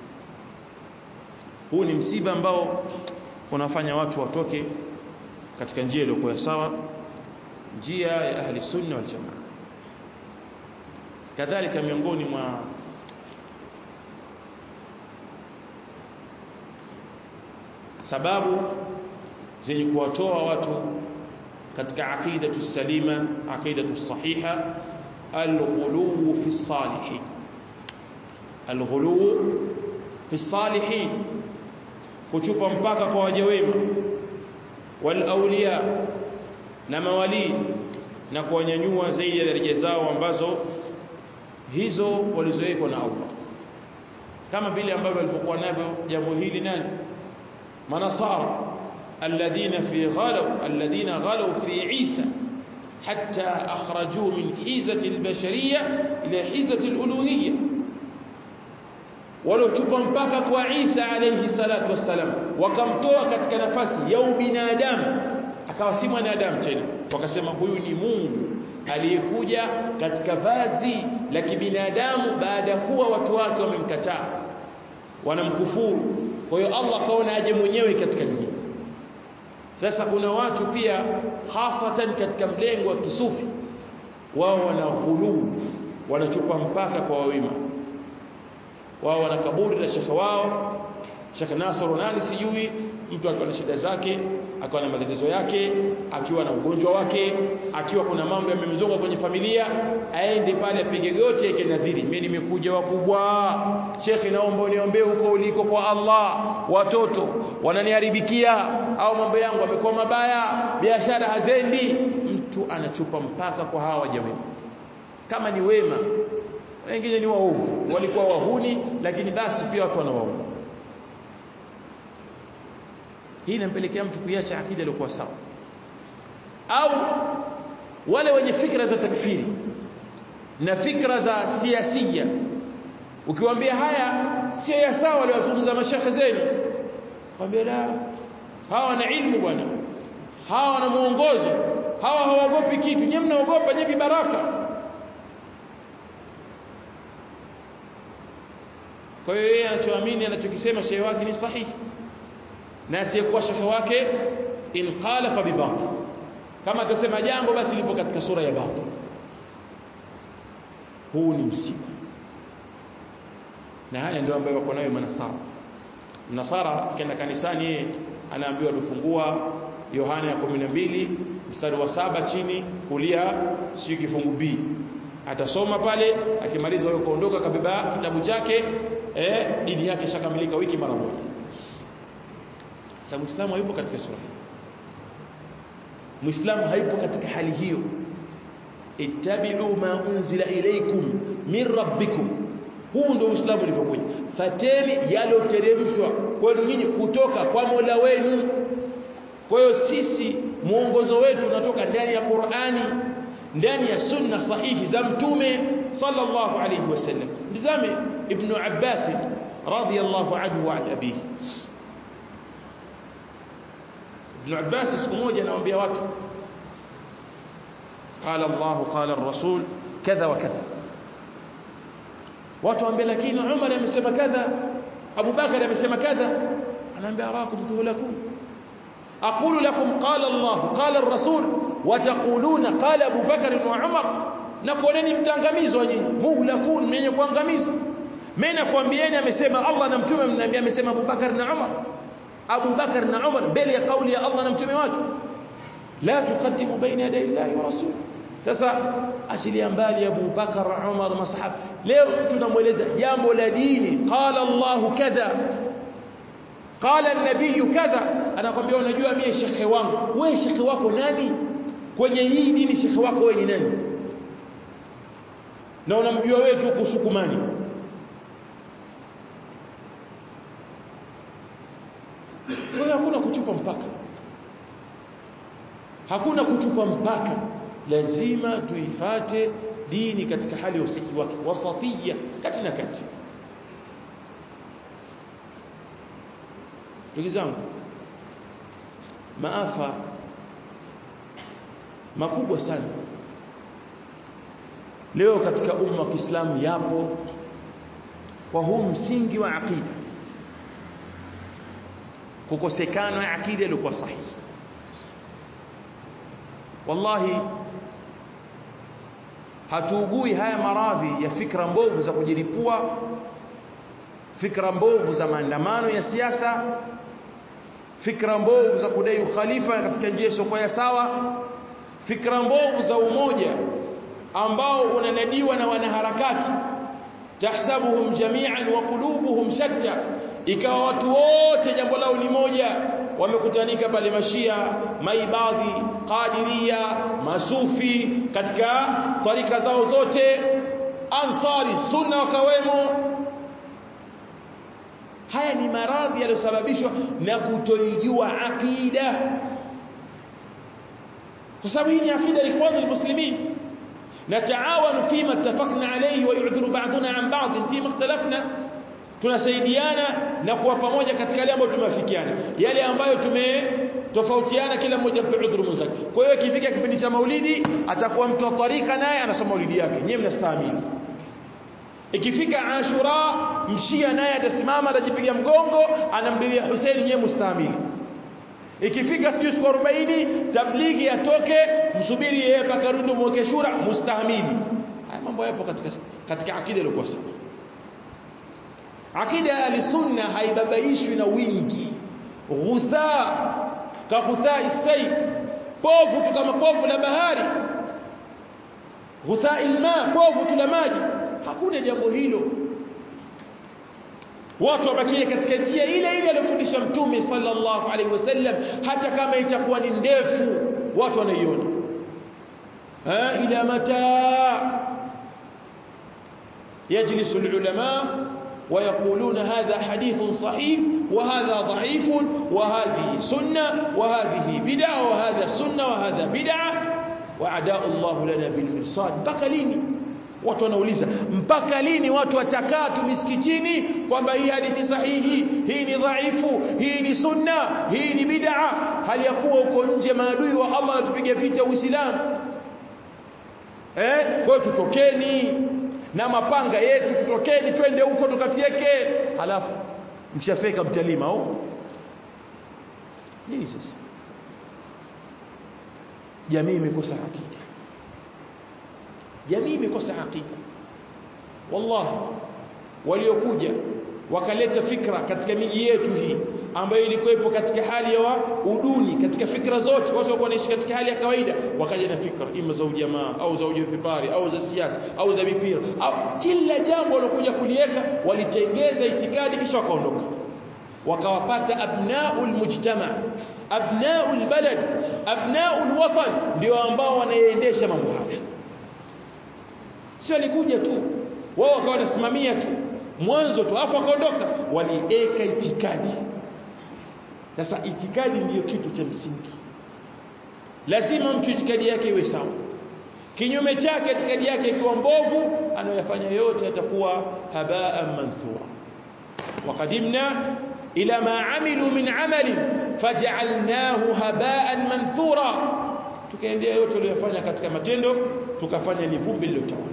huu ni msiba ambao unafanya watu watoke katika njia iliyokuwa sawa njia ya ahli sunna wal jamaa kadhalika miongoni mwa sababu zenye kuwatoa watu katika aqidatu salima aqidatu sahiha alghulu fi salihin alghulu fi salihin kuchupa mpaka kwa waja wema wal awliya na mawali na kuwanyanyua zaidi ya daraja zao ambazo hizo walizowekwa na Allah kama vile ambavyo walipokuwa navyo jambo hili nani manasara alladhina fi ghalaw alladhina ghalaw fi Isa حتى أخرجوه من حيزة البشرية إلى حيزة الألوهية waliotupa mpaka kwa Isa alayhi salatu wassalam wakamtoa katika nafasi ya ubinadamu akawa si mwanadamu tena wakasema huyu ni Mungu aliyekuja katika vazi la kibinadamu baada ya kuwa watu wake wamemkataa wanamkufuru kwa hiyo Allah kaona aje mwenyewe katika dunia sasa kuna watu pia hasatan katika mlengo wa kisufi wao wana ghuluu wanachupa mpaka kwa wawima wao wana kaburi la shekhe wao Sheikh Nasr nani sijui mtu akiwa na shida zake akiwa na matatizo yake akiwa na ugonjwa wake akiwa kuna mambo yamemzonga kwenye familia aende pale apige goti yake nadhiri mimi nimekuja wakubwa Sheikh naomba uniombee huko uliko kwa Allah watoto wananiharibikia au mambo yangu yamekuwa mabaya biashara hazendi mtu anachupa mpaka kwa hawa jamii kama ni wema wengine ni waovu walikuwa wahuni lakini basi pia watu wanawaona hii inampelekea mtu kuiacha akida iliyokuwa sawa au wale wenye fikra za takfiri na fikra za siasia ukiwaambia haya sio ya sawa waliwazungumza mashekhe zenu waambia la hawa na ilmu bwana hawa wana muongozo hawa hawaogopi kitu nyewe mnaogopa nyewe vibaraka kwa hiyo yeye anachoamini anachokisema shehe wake ni sahihi na asiyekuwa shehe wake in qala fa bibatil kama atasema jambo basi lipo katika sura ya batil huu ni msiba na haya ndio ambayo wako nayo manasara mnasara kenda kanisani yeye anaambiwa tufungua Yohana ya 12 mstari wa saba chini kulia sio kifungu B atasoma pale akimaliza huyo kuondoka kabeba kitabu chake eh dini yake ishakamilika wiki mara moja sasa muislamu hayupo katika sura hii muislamu hayupo katika hali hiyo ittabi'u ma unzila ilaykum min rabbikum huu ndio uislamu ulivyokuja fateni yaloteremshwa kwenu nyinyi kutoka kwa Mola wenu kwa hiyo sisi mwongozo wetu unatoka ndani ya Qur'ani ndani ya sunna sahihi za mtume sallallahu alayhi wasallam nizame ibn Abbas radiyallahu anhu wa an abihi ibn Abbas siku moja anawaambia watu قال الله قال الرسول كذا وكذا watu waambia lakini Umar amesema kadha Abu Bakar amesema kadha anaambia arakum tuhlakum aqulu lakum qala Allah qala ar-rasul wa taquluna qala Abu Bakar wa Umar na kuoneni mtangamizwa nyinyi muhlakun mwenye kuangamizwa mimi nakwambieni amesema Allah na mtume mnaambia amesema Abu Bakar na Umar Abu Bakar na Umar mbele ya kauli ya Allah na mtume wake la tuqaddimu baina yaday Allah wa rasul sasa ashilia mbali Abu Bakar Umar masahaba leo tunamweleza jambo la dini qala Allah kadha qala an-nabiy kadha anakwambia unajua mimi shekhe wangu wewe shekhe wako nani kwenye hii dini shekhe wako wewe ni nani na unamjua wewe tu kusukumani kwa hakuna kuchupa mpaka hakuna kuchupa mpaka lazima tuifate dini katika hali ya usahihi wake wasatia kati na kati ndugu zangu maafa makubwa sana leo katika umma wa Kiislamu yapo kwa huu msingi wa aqida kukosekana aqida iliyokuwa sahihi wallahi hatuugui haya maradhi ya fikra mbovu za kujilipua fikra mbovu za maandamano ya siasa fikra mbovu za kudai ukhalifa katika njia isiyokuwa ya sawa fikra mbovu za umoja ambao unanadiwa na wanaharakati tahsabuhum jami'an wa qulubuhum shatta ikawa watu wote jambo lao ni moja wamekutanika pale mashia maibadhi qadiria masufi katika tarika zao zote ansari sunna wakawemo haya ni maradhi yaliyosababishwa na kutoijua akida kwa sababu hii ni akida ya ikhwan almuslimin nataawanu fima ittafaqna alayhi wa yu'dhiru ba'duna an ba'd fima ikhtalafna tunasaidiana na kuwa pamoja katika yale ambayo tumeafikiana yale ambayo tumetofautiana kila mmoja mpe udhuru mwenzake kwa hiyo ikifika kipindi cha maulidi atakuwa mtu wa tarika naye anasoma maulidi yake nyewe mnastahimili ikifika ashura mshia naye atasimama atajipiga mgongo anamdilia Hussein nyewe mustahimili ikifika sijui siku 40 tablighi atoke msubiri yeye mpaka rudi mweke shura mustahimili haya mambo yapo katika katika akida iliyokuwa sawa akida ya sunna haibabaishwi na wingi ghutha ka ghutha isay povu tu kama povu la bahari ghutha ilma povu tu la maji hakuna jambo hilo watu wabakie katika njia ile ile aliyofundisha mtume sallallahu alaihi wasallam hata kama itakuwa ni ndefu watu wanaiona ila mata يجلس العلماء ويقولون هذا حديث صحيح وهذا ضعيف وهذه سنة وهذه بدعة وهذا سنة وهذا بدعة وعداء الله لنا بالمرصاد mpaka lini watu wanauliza mpaka lini watu watakaa tu misikitini kwamba hii hadithi sahihi hii ni dhaifu hii ni sunna hii ni bid'a hali ya kuwa uko nje maadui wa Allah anatupiga vita Uislamu eh kwa hiyo tutokeni na mapanga yetu tutokeni twende huko tukafyeke halafu mkishafeka mtalima au nini sasa jamii imekosa akida jamii imekosa akida wallahi waliokuja wakaleta fikra katika miji yetu hii ambayo ilikuwepo katika hali ya uduni katika fikra zote watu walikuwa wanaishi katika hali ya kawaida wakaja na fikra ima za ujamaa au za ujipipari au za siasa au za mipira au kila jambo walokuja kuliweka walitengeza itikadi kisha wakaondoka wakawapata abnaul mujtama abnaul balad abnaul watan ndio ambao wanaendesha mambo haya sio alikuja tu wao wakawa wanasimamia tu mwanzo tu hapo wakaondoka walieka itikadi sasa itikadi ndiyo kitu cha msingi lazima mtu itikadi yake iwe sawa kinyume chake itikadi yake ikiwa mbovu anayofanya yote atakuwa habaan manthura وقدمنا إلى ما عملوا من عمل فجعلناه هباء منثورا tukaendea yote waliyofanya katika matendo tukafanya ni vumbi lilotawala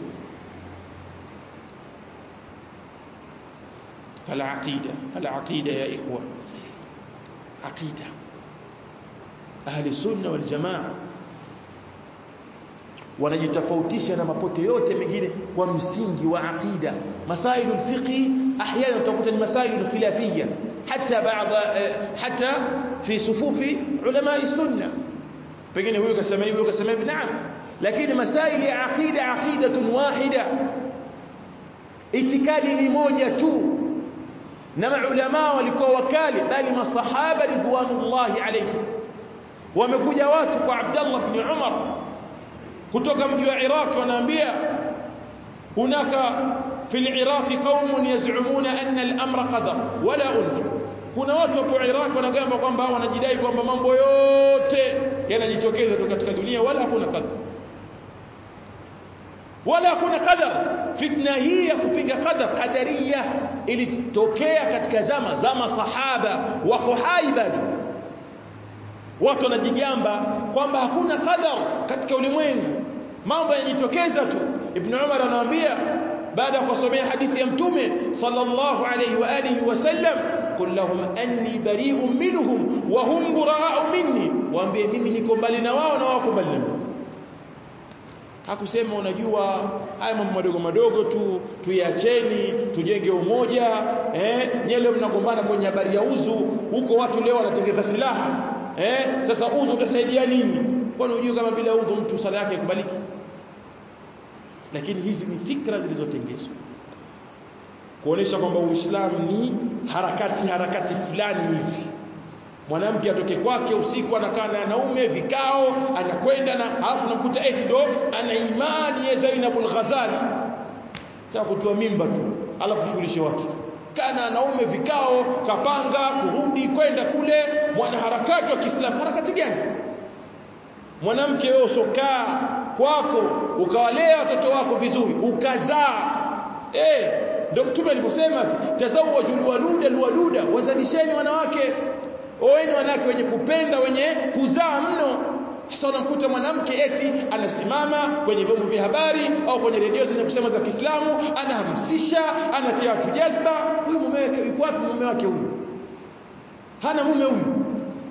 العقيدة العقيدة يا إخوة عقيدة أهل السنة والجماعة wanajitofautisha na mapote yote mengine kwa msingi wa aqida masailu alfiqhi احيانا utakuta ni masailu khilafiyya hata baadha hata fi sufufi ulama sunna pengine huyu kasema hivi huyu kasema hivi naam lakini masaili ya aqida aqidatun wahida itikadi ni moja tu na maulama walikuwa wakali bali masahaba ridwanullahi alayhi wamekuja watu kwa Abdullah ibn Umar kutoka mji wa Iraq wanaambia hunaka في العراق قوم يزعمون أن الأمر قدر ولا أنف kuna watu hapo Iraq wanagamba kwamba wanajidai kwamba mambo yote yanajitokeza tu katika dunia wala hakuna qadar wala hakuna qadar fitna hii ya kupinga qadar qadariya ilitokea katika zama za masahaba wako hai bado watu wanajigamba kwamba hakuna qadar katika ulimwengu mambo yanajitokeza tu ibn Umar anawaambia baada ya kusomea hadithi ya mtume sallallahu alayhi wa alihi wasallam qul lahum anni bari'un minhum wa hum bura'u minni waambie mimi niko mbali na wao na wao mbali na mimi hakusema unajua haya mambo madogo madogo tu tuiacheni tujenge umoja eh nyele mnagombana kwenye habari ya uzu huko watu leo wanatengeza silaha eh sasa uzu utasaidia nini kwani unajua kama bila udhu mtu sala yake ikubaliki lakini hizi ni fikra zilizotengezwa kuonesha kwamba Uislamu ni harakati harakati fulani hivi mwanamke atoke kwake usiku anakaa na wanaume vikao anakwenda na alafu nakuta eti ndo ana imani ya Zainab al-Ghazali ta kutoa mimba tu alafu shughulishe watu kana wanaume vikao kapanga kurudi kwenda kule mwanaharakati wa Kiislamu harakati gani mwanamke wewe usokaa kwako ukawalea watoto wako vizuri ukazaa eh ndio mtume aliposema tazawwaju waluda alwaluda wazalisheni wanawake oeni wanawake wenye kupenda wenye kuzaa mno sasa unakuta mwanamke eti anasimama kwenye vyombo vya habari au kwenye redio zenye kusema za Kiislamu anahamasisha anatia watu jazba huyu mume wake yuko wapi mume wake huyu hana mume huyu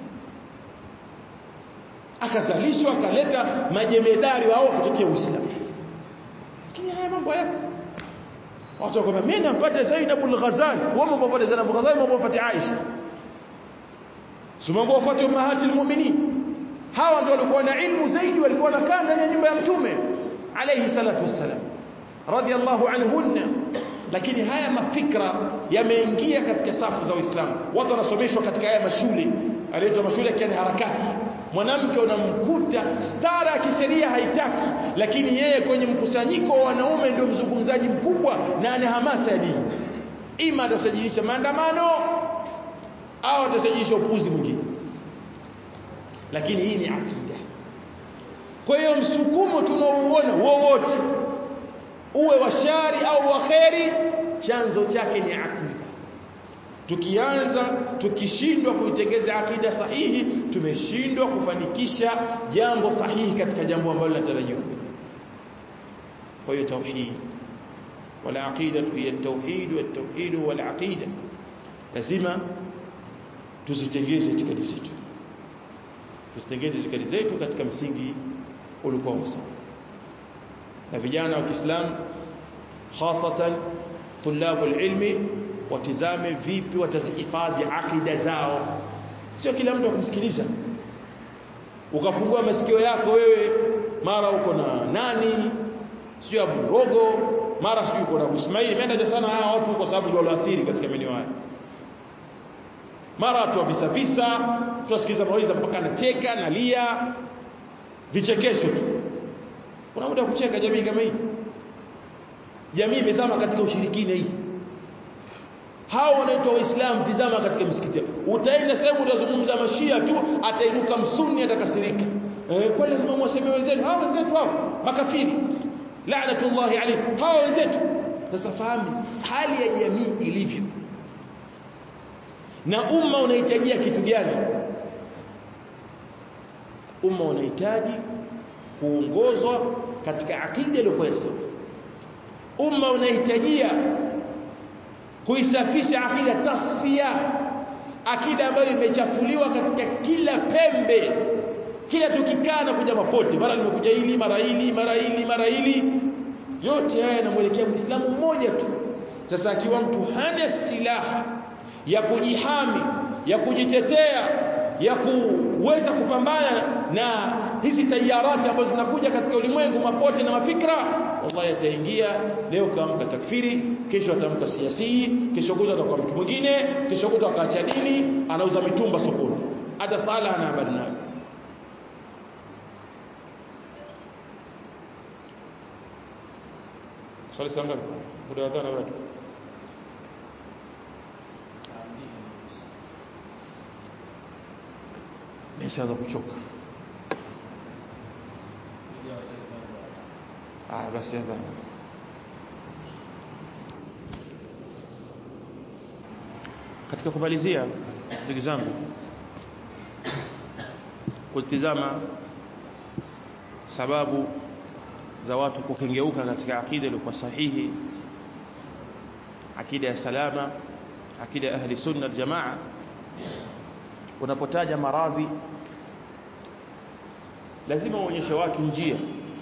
akazalishwa akaleta majemedari wao kutetea Uislamu lakini haya mambo yapo watu wakwambia mimi nampata Zainab al-Ghazali wao mpata Zainab al-Ghazali wao mpata Aisha sumambo wafuate ummahati almu'minin hawa ndio walikuwa na ilmu zaidi walikuwa wanakaa ndani ya nyumba ya mtume alayhi salatu wassalam radiyallahu anhunna lakini haya mafikra yameingia katika safu za Uislamu watu wanasomeshwa katika haya mashule anaitwa mashule ya harakati mwanamke unamkuta stara ya kisheria haitaki lakini yeye kwenye mkusanyiko wa wanaume ndio mzungumzaji mkubwa na ana hamasa ya dini ima atasajilisha maandamano au atasajilisha upuzi mwingine lakini hii ni akida kwa hiyo msukumo tunaouona wowote uwe wa shari au wa kheri chanzo chake ni akida tukianza tukishindwa kuitengeza akida sahihi tumeshindwa kufanikisha jambo sahihi katika jambo ambalo linatarajiwa kwa hiyo tauhid wala aqida hiya tauhid wa tauhid wal aqida lazima tuzitengeze itikadi zetu tuzitengeze itikadi zetu katika msingi uliokuwa sawa na vijana wa Kiislamu hasatan tulabu ilmi watizame vipi watazihifadhi akida zao sio kila mtu akumsikiliza ukafungua masikio yako wewe mara uko na nani sio Abu Rogo mara sio uko na Abu Ismail imeenda sana hawa watu kwa sababu ndio walioathiri katika maeneo haya mara watu visa visa tuwasikiza mawaidha mpaka anacheka nalia vichekesho tu kuna muda kucheka jamii kama hii jamii imezama katika ushirikina hii hao wanaitwa waislamu tizama katika misikiti utaenda sehemu utazungumza mashia tu atainuka msuni atakasirika eh kwa lazima mwaseme wenzetu hao wenzetu hao makafiri la'natullahi alayhim hao wenzetu sasa fahamu hali ya jamii ilivyo na umma unahitajia kitu gani umma unahitaji kuongozwa katika akida iliyokuwa sawa umma unahitajia kuisafisha akida tasfia akida ambayo imechafuliwa katika kila pembe kila tukikaa na kuja mapote mara limekuja hili mara hili mara hili mara hili yote haya yanamwelekea muislamu mmoja tu sasa akiwa mtu hana silaha ya kujihami ya kujitetea ya kuweza kupambana na hizi tayarati ambazo zinakuja katika ulimwengu mapote na mafikra wallahi ataingia leo kaamka takfiri kesho atamka siasi kesho kuta atakuwa mtu mwingine kesho kuta akaacha dini anauza mitumba sokoni hata sala ana habari nayo swali sanga muda wa dhana watu nishaanza kuchoka ah basi adhana katika kumalizia ndugu zangu kutizama sababu za watu kukengeuka katika akida iliyokuwa sahihi akida ya salama akida ya ahli sunna aljamaa unapotaja maradhi lazima uonyeshe watu njia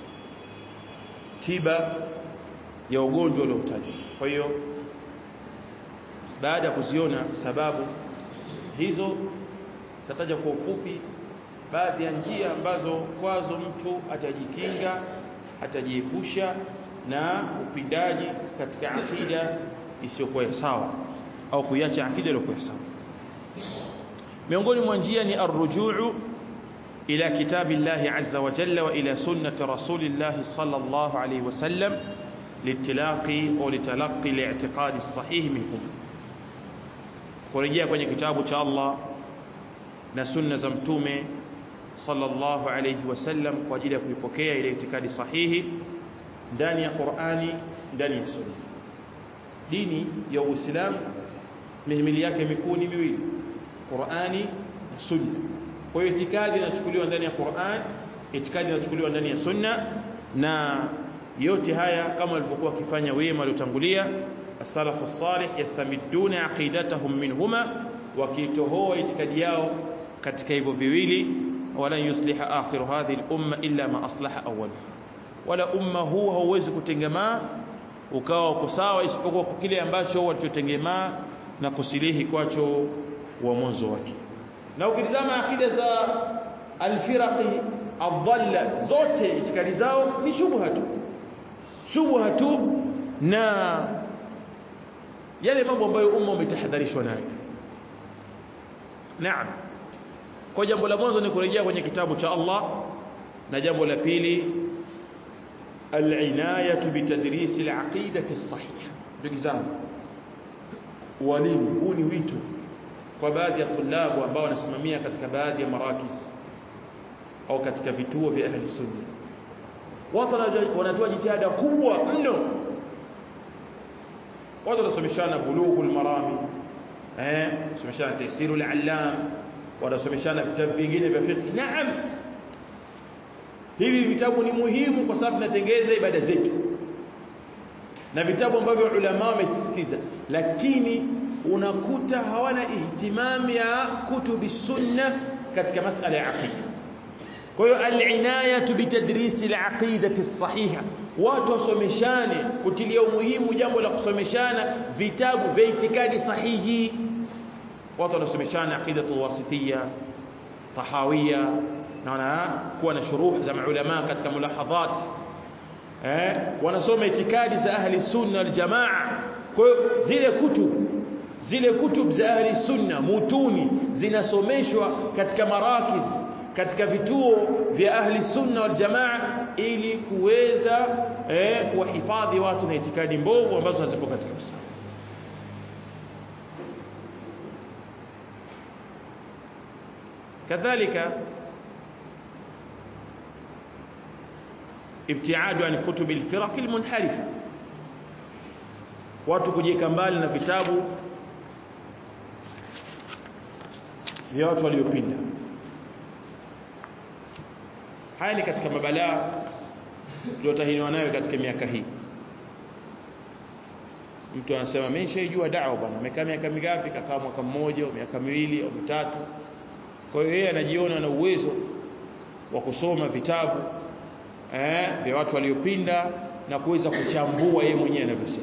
tiba ya ugonjwa uliotajwa kwa hiyo baada ya kuziona sababu hizo tataja kwa ufupi baadhi ya njia ambazo kwazo mtu atajikinga atajiepusha na upindaji katika akida isiyokuwa sawa au kuiacha akida iliyokuwa sawa miongoni mwa njia ni arrujuu ila kitabillahi azza wa jalla wa ila sunnati rasulillahi sallallahu alayhi wasallam litilaqi au litalaqi li'tiqadi as-sahih minhum kurejea kwenye kitabu cha Allah na sunna za mtume sallallahu alayhi wasallam kwa ajili ya kuipokea ile itikadi sahihi ndani ya Qur'ani ndani ya sunna dini ya Uislamu mihimili yake mikuu ni miwili Qur'ani na sunna kwa hiyo itikadi inachukuliwa ndani ya Qur'an itikadi inachukuliwa ndani ya sunna na yote haya kama walivyokuwa wakifanya wema waliotangulia as-salafu salih yastamiduna aqidatahum minhuma wakitohoa itikadi yao katika hivyo viwili wala yusliha akhiru hadhihi al-umma illa ma aslaha awwal wala umma huu hauwezi kutengemaa ukawa uko sawa isipokuwa kwa kile ambacho walichotengemaa na kusilihi kwacho wa mwanzo wake na ukitizama akida za alfiraqi adalla zote itikadi zao ni shubha tu shubha tu na yale mambo ambayo umma umetahadharishwa nayo naam kwa jambo la mwanzo ni kurejea kwenye kitabu cha Allah na jambo la pili al-inayatu bitadris al-aqidati as-sahiha ndugu zangu walimu huu ni wito kwa baadhi ya tulabu ambao wanasimamia katika baadhi ya marakis au katika vituo vya ahli sunna watu wanatoa jitihada kubwa mno watu wanasomeshana bulughul marami eh someshana tafsirul allam wanasomeshana vitabu vingine vya fiqh naam hivi vitabu ni muhimu kwa sababu vinatengeza ibada zetu na vitabu ambavyo ulama wamesisitiza lakini unakuta hawana ihtimam ya kutubi sunna katika masala ya aqida kwa hiyo al-inayatu bitadrisi al-aqidati as-sahiha watu wasomeshane kutilia umuhimu jambo la kusomeshana vitabu vya itikadi sahihi watu wanasomeshana aqidatu wasitiyya tahawiyya na wanakuwa na shuruh za maulama katika mulahadhat eh wanasoma itikadi za ahli sunna wal jamaa kwa hiyo zile kutubu zile kutub za ahli sunna mutuni zinasomeshwa katika marakiz katika vituo vya ahli sunna wal jamaa ili kuweza eh, kuwahifadhi watu na itikadi mbovu ambazo hazipo katika Uislamu kadhalika ibtiadu an kutubi alfiraq almunharifa watu kujieka mbali na vitabu vya watu waliopinda haya ni katika mabalaa tuliotahiniwa nayo katika miaka hii mtu anasema mimi nishaijua da'wa bwana amekaa miaka mingapi kakaa mwaka mmoja au miaka miwili au mitatu kwa hiyo yeye anajiona na uwezo wa kusoma vitabu eh vya watu waliopinda na kuweza kuchambua yeye mwenyewe anavyosema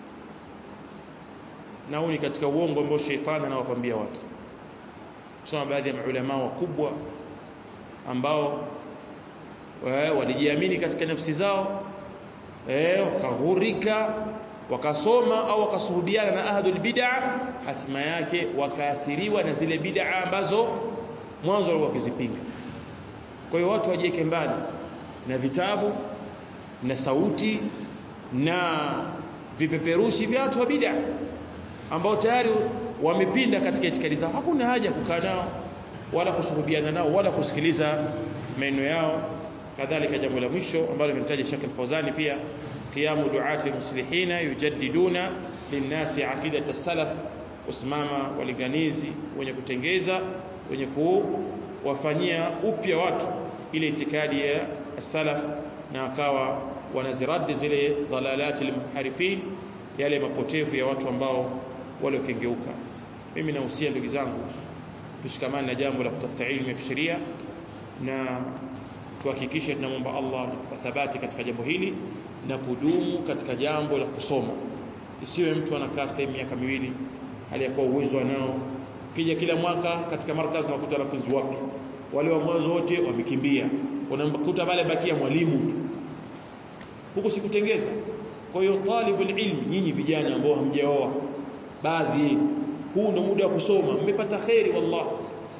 na huu ni katika uongo ambao shetani anawakwambia watu kusoma baadhi ya maulama wakubwa ambao walijiamini katika nafsi zao eh wakaghurika wakasoma au wakasuhubiana na ahlul bid'a hatima yake wakaathiriwa na zile bid'a ambazo mwanzo walikuwa wakizipinga kwa hiyo watu wajiweke mbali na vitabu na sauti na vipeperushi vya watu wa bid'a ambao tayari wamepinda katika itikadi zao hakuna haja kukaa nao wala kusuhubiana nao wala kusikiliza maneno yao kadhalika jambo la mwisho ambalo limetaja Sheikh Al-Fawzani pia qiyamu duati muslihina yujaddiduna linnasi aqidata salaf usimama walinganizi wenye kutengeza wenye kuwafanyia upya watu ile itikadi ya salaf na akawa wanaziradi zile dalalati almuharifin yale mapotevu ya watu ambao waliokengeuka mimi nahusia ndugu zangu tushikamane na jambo la kutafuta ilmu ya kisheria na tuhakikishe tunamwomba Allah kwa thabati katika jambo hili na kudumu katika jambo la kusoma isiwe mtu anakaa sehemu miaka miwili hali ya kuwa uwezo nao kija kila mwaka katika markazi unakuta wanafunzi wapya wale wa mwanzo wote wamekimbia unamkuta pale bakia mwalimu tu huko sikutengeza kwa hiyo talibul ilmi nyinyi vijana ambao hamjaoa baadhi huu ndio muda wa kusoma mmepata khairi wallah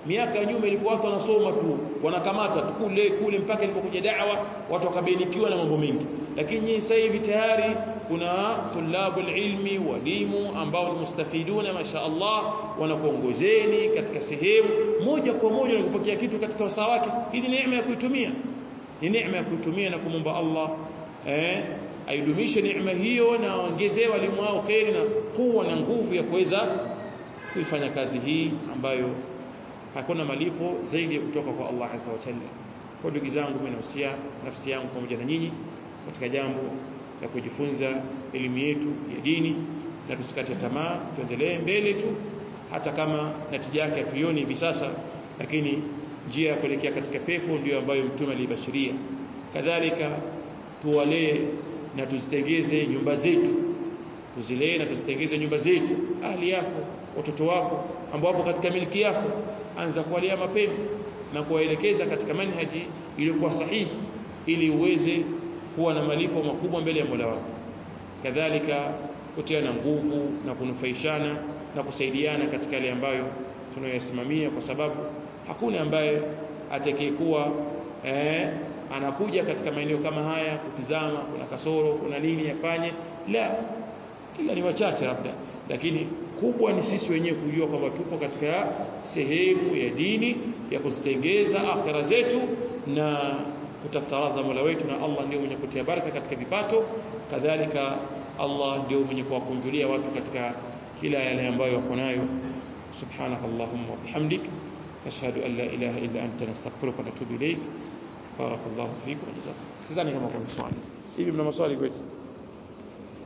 miaka ya nyuma ilikuwa watu wanasoma tu wanakamata tu kule kule mpaka ilipokuja da'wa watu wakabainikiwa na mambo mengi lakini sasa hivi tayari kuna tulabul ilmi walimu ambao ni mustafiduna masha Allah wanakuongozeni katika sehemu moja kwa moja na kupokea kitu katika wasaa wake hii ni neema ya kuitumia ni neema ya kuitumia na kumomba Allah eh aidumishe neema hiyo na aongezee walimu wao kheri na kuwa na nguvu ya kuweza kuifanya kazi hii ambayo hakuna malipo zaidi ya kutoka kwa Allah azza wa jalla kwa ndugu zangu mimi nahusia nafsi yangu pamoja na nyinyi katika jambo la kujifunza elimu yetu ya dini na tusikate tamaa tuendelee mbele tu hata kama natija yake hatuioni hivi sasa lakini njia ya kuelekea katika pepo ndiyo ambayo mtume alibashiria kadhalika tuwalee na tuzitengeze nyumba zetu tuzilee na tuzitengeze nyumba zetu ahli yako watoto wako ambao wapo katika miliki yako anza kuwalea mapema na kuwaelekeza katika manhaji iliyokuwa sahihi ili uweze kuwa na malipo makubwa mbele ya Mola wako kadhalika kutiana nguvu na kunufaishana na kusaidiana katika yale ambayo tunayoyasimamia kwa sababu hakuna ambaye atakayekuwa eh, anakuja katika maeneo kama haya kutizama kuna kasoro kuna nini yafanye la ila ni wachache labda lakini kubwa ni sisi wenyewe kujua kwamba tupo katika sehemu ya dini ya kuzitengeza akhira zetu na kutafuta radha Mola wetu na Allah ndio mwenye kutia baraka katika vipato kadhalika Allah ndio mwenye kuwakunjulia watu katika kila yale ambayo wako nayo سبحانك اللهم وبحمدك نشهد أن لا إله إلا أنت نستغفرك ونتوب إليك بارك الله فيك وجزاك سيزاني كما كنت سؤالي إيه من مسؤالي قلت